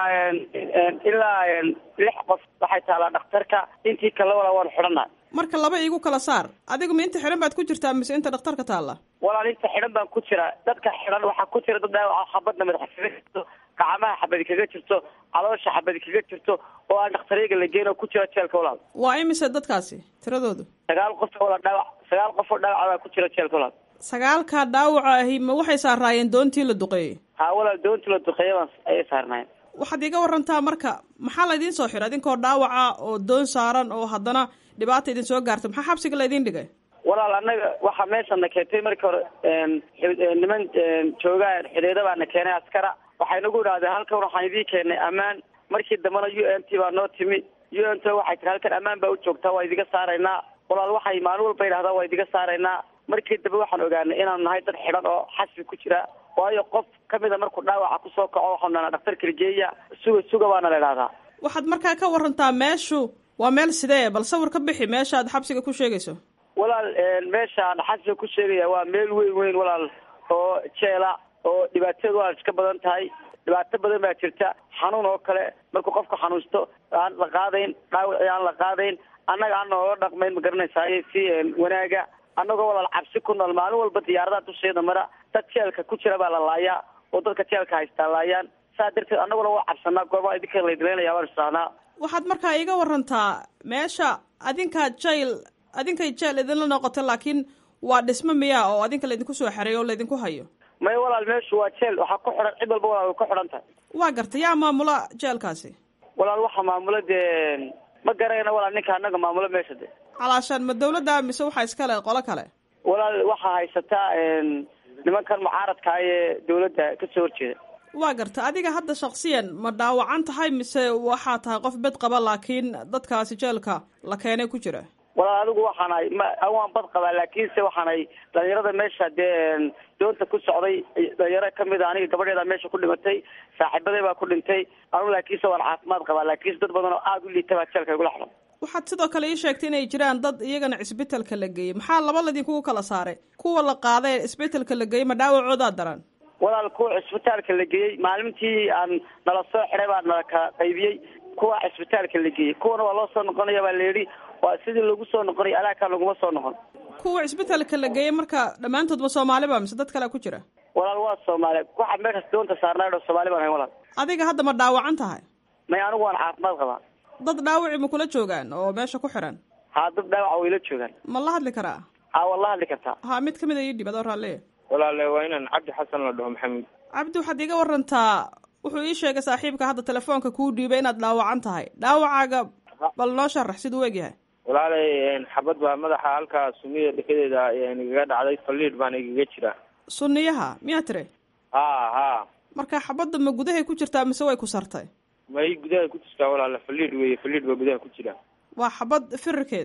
ilaa lix qof waxay taalaa dhakhtarka intii kale walaa waan xidhanaa marka laba iigu kala saar adigu ma inta xidhan baad ku jirtaa mise inta dhakhtarka taalla walaal inta xidhan baan ku jira dadka xidhan waxaa ku jira dad dhaawaca xabadna madaxa kaga jirto gacmaha xabadi kaga jirto caloosha xabadi kaga jirto oo aan dhakhtaryaga la geyn oo ku jira jeelka walaal waa imise dadkaasi tiradoodu sagaal qof walaal dhaawac sagaal qof oo dhaawaca baa ku jira jeelka walaal sagaalkaa dhaawaca ahi ma waxay saaraayeen doontii la duqeeyey haa walaal doontii la duqeeya baan ayay saarnaayeen waxaad iga warantaa marka maxaa laydin soo xiray idinkoo dhaawaca oo doon saaran oo haddana dhibaata idin soo gaarta maxaa xabsiga laydin dhigay walaal annaga waxaa meeshana keentay markii hore niman joogaan xideeda baana keenay askara waxay nagu idhahdeen halkan waxaan idiin keenay ammaan markii dambena u n t baa noo timi u n t waxay tiri halkan ammaan baa u joogtaa waa idiga saaraynaa walaal waxay maalin walba yidhahdaa waa idiga saaraynaa markii dambe waxaan ogaanay inaanu nahay dad xidhan oo xasbi ku jira waayo qof kamida markuu dhaawaca kusoo kaco waxaanu nahnaa dhakhtarka ligeeya suga suga baana la idhahdaa waxaad markaa ka warantaa meeshu waa meel sidee bal sawir ka bixi meesha aad xabsiga ku sheegayso walaal meeshaan xasbiga ku sheegaya waa meel weyn weyn walaal oo jeela oo dhibaateedu waa iska badan tahay dhibaato badan baa jirta xanuun oo kale markuu qofku xanuunsto aan la qaadayn dhaawici aan la qaadayn annaga aan noola dhaqmayn ma garanaysaay si wanaaga annagoo walaal cabsi ku nool maalin walba diyaaradaha dusheeda mara dad jeelka ku jira baa la laayaa oo dadka jeelka haystaa laayaan saa darteed annaguna waa cabsanaa goormaa idinka laydileynaya waan isdhahnaa waxaad markaa iga warantaa meesha adinkaa jail adinkay jeel idinla noqota laakiin waa dhismo miyaa oo adinka laydinku soo xereeyo oo laydinku hayo may walaal meeshu waa jeel waxaa ku xidhan cid walba walaal way ku xidhan tahay waa garta yaa maamula jeelkaasi walaal waxaa maamula dee ma garayna walaal ninka annaga maamula meesha de calaashaan ma dawladda mise waxaa iskale qolo kale walaal waxaa haysataa nimankan mucaaradka ee dawladda kasoo horjeeda waa garta adiga hadda shaksiyan ma dhaawacan tahay mise waxaa tahay qof bed qaba laakiin dadkaasi jeelka la keenay ku jira walaal adigu waxaanahay ma waan bad qabaa laakiinse waxaanahay dhalinyarada meesha dee doonta ku socday dhalinyaro kamid a aniga gabadheeda meesha ku dhimatay saaxiibaday baa ku dhintay anugu laakiinse waan caafimaad qabaa laakiinse dad badan oo aada u liita baa jeelka igula xidhan waxaad sidoo kale ii sheegtay inay jiraan dad iyagana cisbitalka la geeyey maxaa laba ladinkugu kala saaray kuwa la qaaday ee cisbitalka la geeyey ma dhaawacoodaa daran walaal kuwa cisbitaalka la geeyey maalintii aan nala soo xiday baa nala ka qaybiyey kuwa cisbitaalka la geeyey kuwana waa loo soo noqonaya baa layidhi waa sidii lagu soo noqonay alaakaa laguma soo noqon kuwa cisbitalka la geeyey marka dhammaantood ma soomaali ba mise dad kalea ku jira walaal waa soomaali waxaa meeshaas doonta saarnaa dho soomaali baan ahay walaal adiga hadda ma dhaawacan tahay may anigu waan caafimaad qabaa dad dhaawaci ma kula joogaan oo meesha ku xiran haa dad dhaawaca wayla joogaan ma la hadli karaa haa waad la hadli kartaa haa mid kamid a ii dhib adoo raalliya walaale waa inaan cabdi xasan la dhaho maxamed cabdi waxaad iga warantaa wuxuu ii sheegay saaxiibka hadda telefoonka kuu dhiibay inaad dhaawacan tahay dhaawacaaga bal noo sharax siduu eg yahay walaalay xabad baa madaxa halkaa sunida dhekadeeda igaga dhacday faliid baana igaga jira sunniyaha miyaa tiri ha ha marka xabadda ma gudahay ku jirtaa mise way ku sartay may gudaha ku jirtaa walaala faliid weeye faliid baa gudaha ku jira waa xabad firarkeed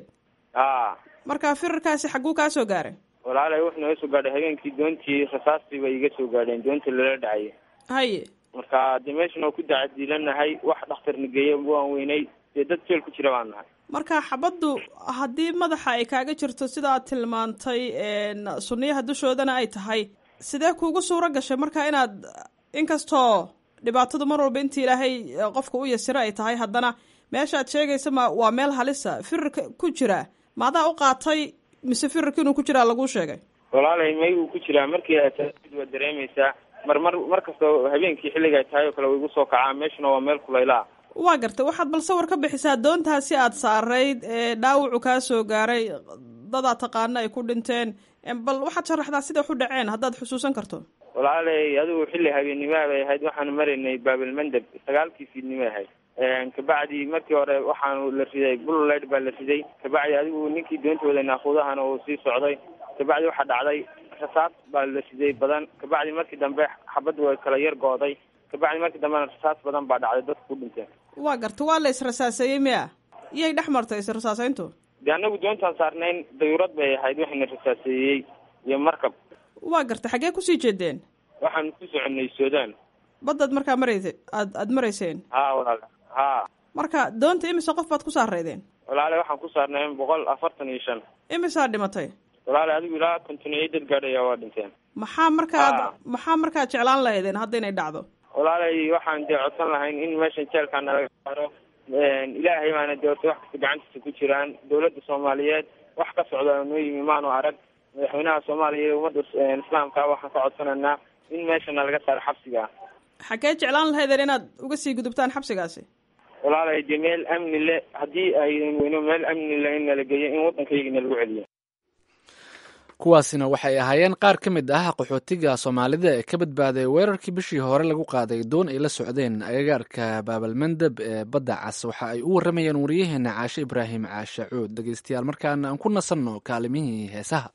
a marka firarkaasi xagguu kaa soo gaaray walaalay wuxuu naga soo gaadhay habeenkii doontii rasaastii bay iga soo gaadheen doontii lala dhacayay haye marka dee meeshan oo ku dacadiilanahay wax dhakhtarna geeya waan weynay dee dad jeel ku jira baan nahay marka xabaddu haddii madaxa ay kaaga jirto sida aad tilmaantay sunniyaha dushoodana ay tahay sidee kuugu suuro gashay marka inaad inkastoo dhibaatadu mar walba intii ilaahay qofka u yasiro ay tahay haddana meesha aad sheegaysa ma waa meel halisa firarka ku jira maadaa u qaatay mise firarka inuu ku jiraa laguu sheegay walaalay may uu ku jiraa markii aad waa dareemaysaa mar mar mar kastoo habeenkii xilliga ay tahay oo kale way igu soo kacaa meeshuna waa meel kulayla ah waa gartay waxaad bal sawir ka bixisaa doontaasi aad saarayd ee dhaawacu kaa soo gaaray dadaa taqaana ay ku dhinteen bal waxaad sharaxdaa siday wax u dhaceen haddaad xusuusan karto walaalay adigu xilli habeennimoa bay ahayd waxaanu maraynay baabilmandeb sagaalkii fiidnimo ahayd kabacdi markii hore waxaanu la riday bulllight baa la riday kabacdi adigu ninkii doonta waday naaquudahana uu sii socday kabacdi waxaa dhacday rasaas baa la riday badan kabacdi markii dambe xabadda way kala yar go-day kabacdi markii dambena rasaas badan baa dhacday dadka ku dhinteen waa garta waa la israsaaseeyey miya iyay dhex martay israsaaseyntu dee anagu doontaan saarnayn dayurad bay ahayd waxayna rasaaseeyey iyo markab waa garta xaggee kusii jeedeen waxaanu ku soconay sudan baddaad markaa maraysa aad aada marayseen ha walaale ha marka doonta imise qof baad ku saaraydeen walaale waxaan ku saarnay boqol afartan iyo shan imisaa dhimatay walaale adigu ilaa konton iyo dad gaadhaya waa dhinteen maxaa markaad maxaa markaad jeclaan lahaydeen hadda inay dhacdo walaalay waxaan dee codsan lahayn in meeshan jeelkaa nalaga saaro ilaahay baana dee orta wax kasta gacantiisa ku jiraan dawladda soomaaliyeed wax ka socda noo yimi maanu arag madaxweynaha soomaaliya iyo ummadda islaamka waxaan ka codsanaynaa in meeshana laga saaro xabsiga xaggee jeclaan lahaydeen inaad uga sii gudubtaan xabsigaasi walaalay dee meel amni le haddii aydan weyno meel amni le in nala geeyo in waddankaygana lagu celiyo kuwaasina waxay ahaayeen qaar ka mid ah qaxootiga soomaalida ee ka badbaaday weerarkii bishii hore lagu qaaday doon ay la socdeen agagaarka baabalmandeb ee badda cas waxa ay u warramayeen wariyaheena caashe ibraahim caashe cuud dhegeystayaal markaana aan ku nasanno kaalimihii heesaha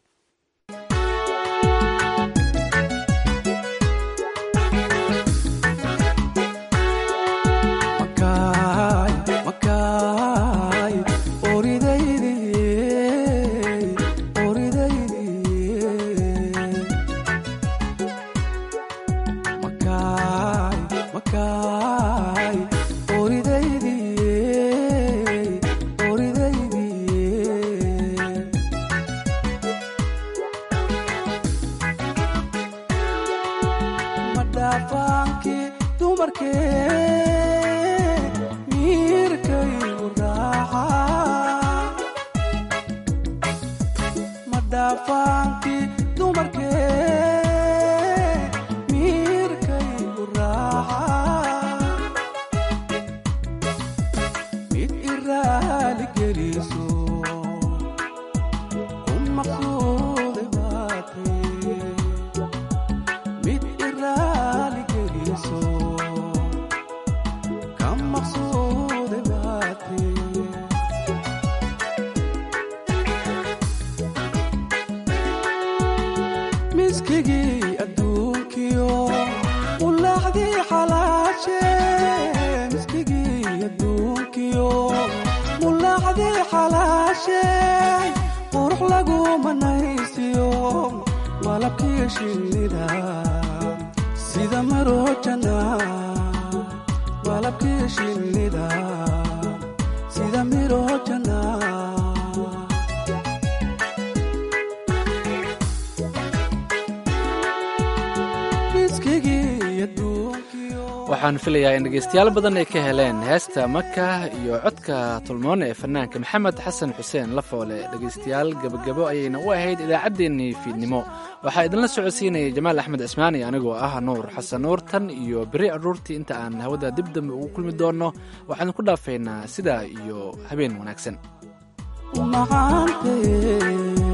waxaan filayaa in dhegeystayaal badan ay ka heleen heesta maka iyo codka tulmoone ee fanaanka maxamed xasan xuseen lafoole dhegeystayaal gebagabo ayayna u ahayd idaacaddeenii fiidnimo waxaa idinla socodsiinayay jamaal axmed cismaani anigoo ah nuur xasan nuur tan iyo beri aruurtii inta aan hawada dib dambe ugu kulmi doonno waxaan ku dhaafaynaa sidaa iyo habeen wanaagsan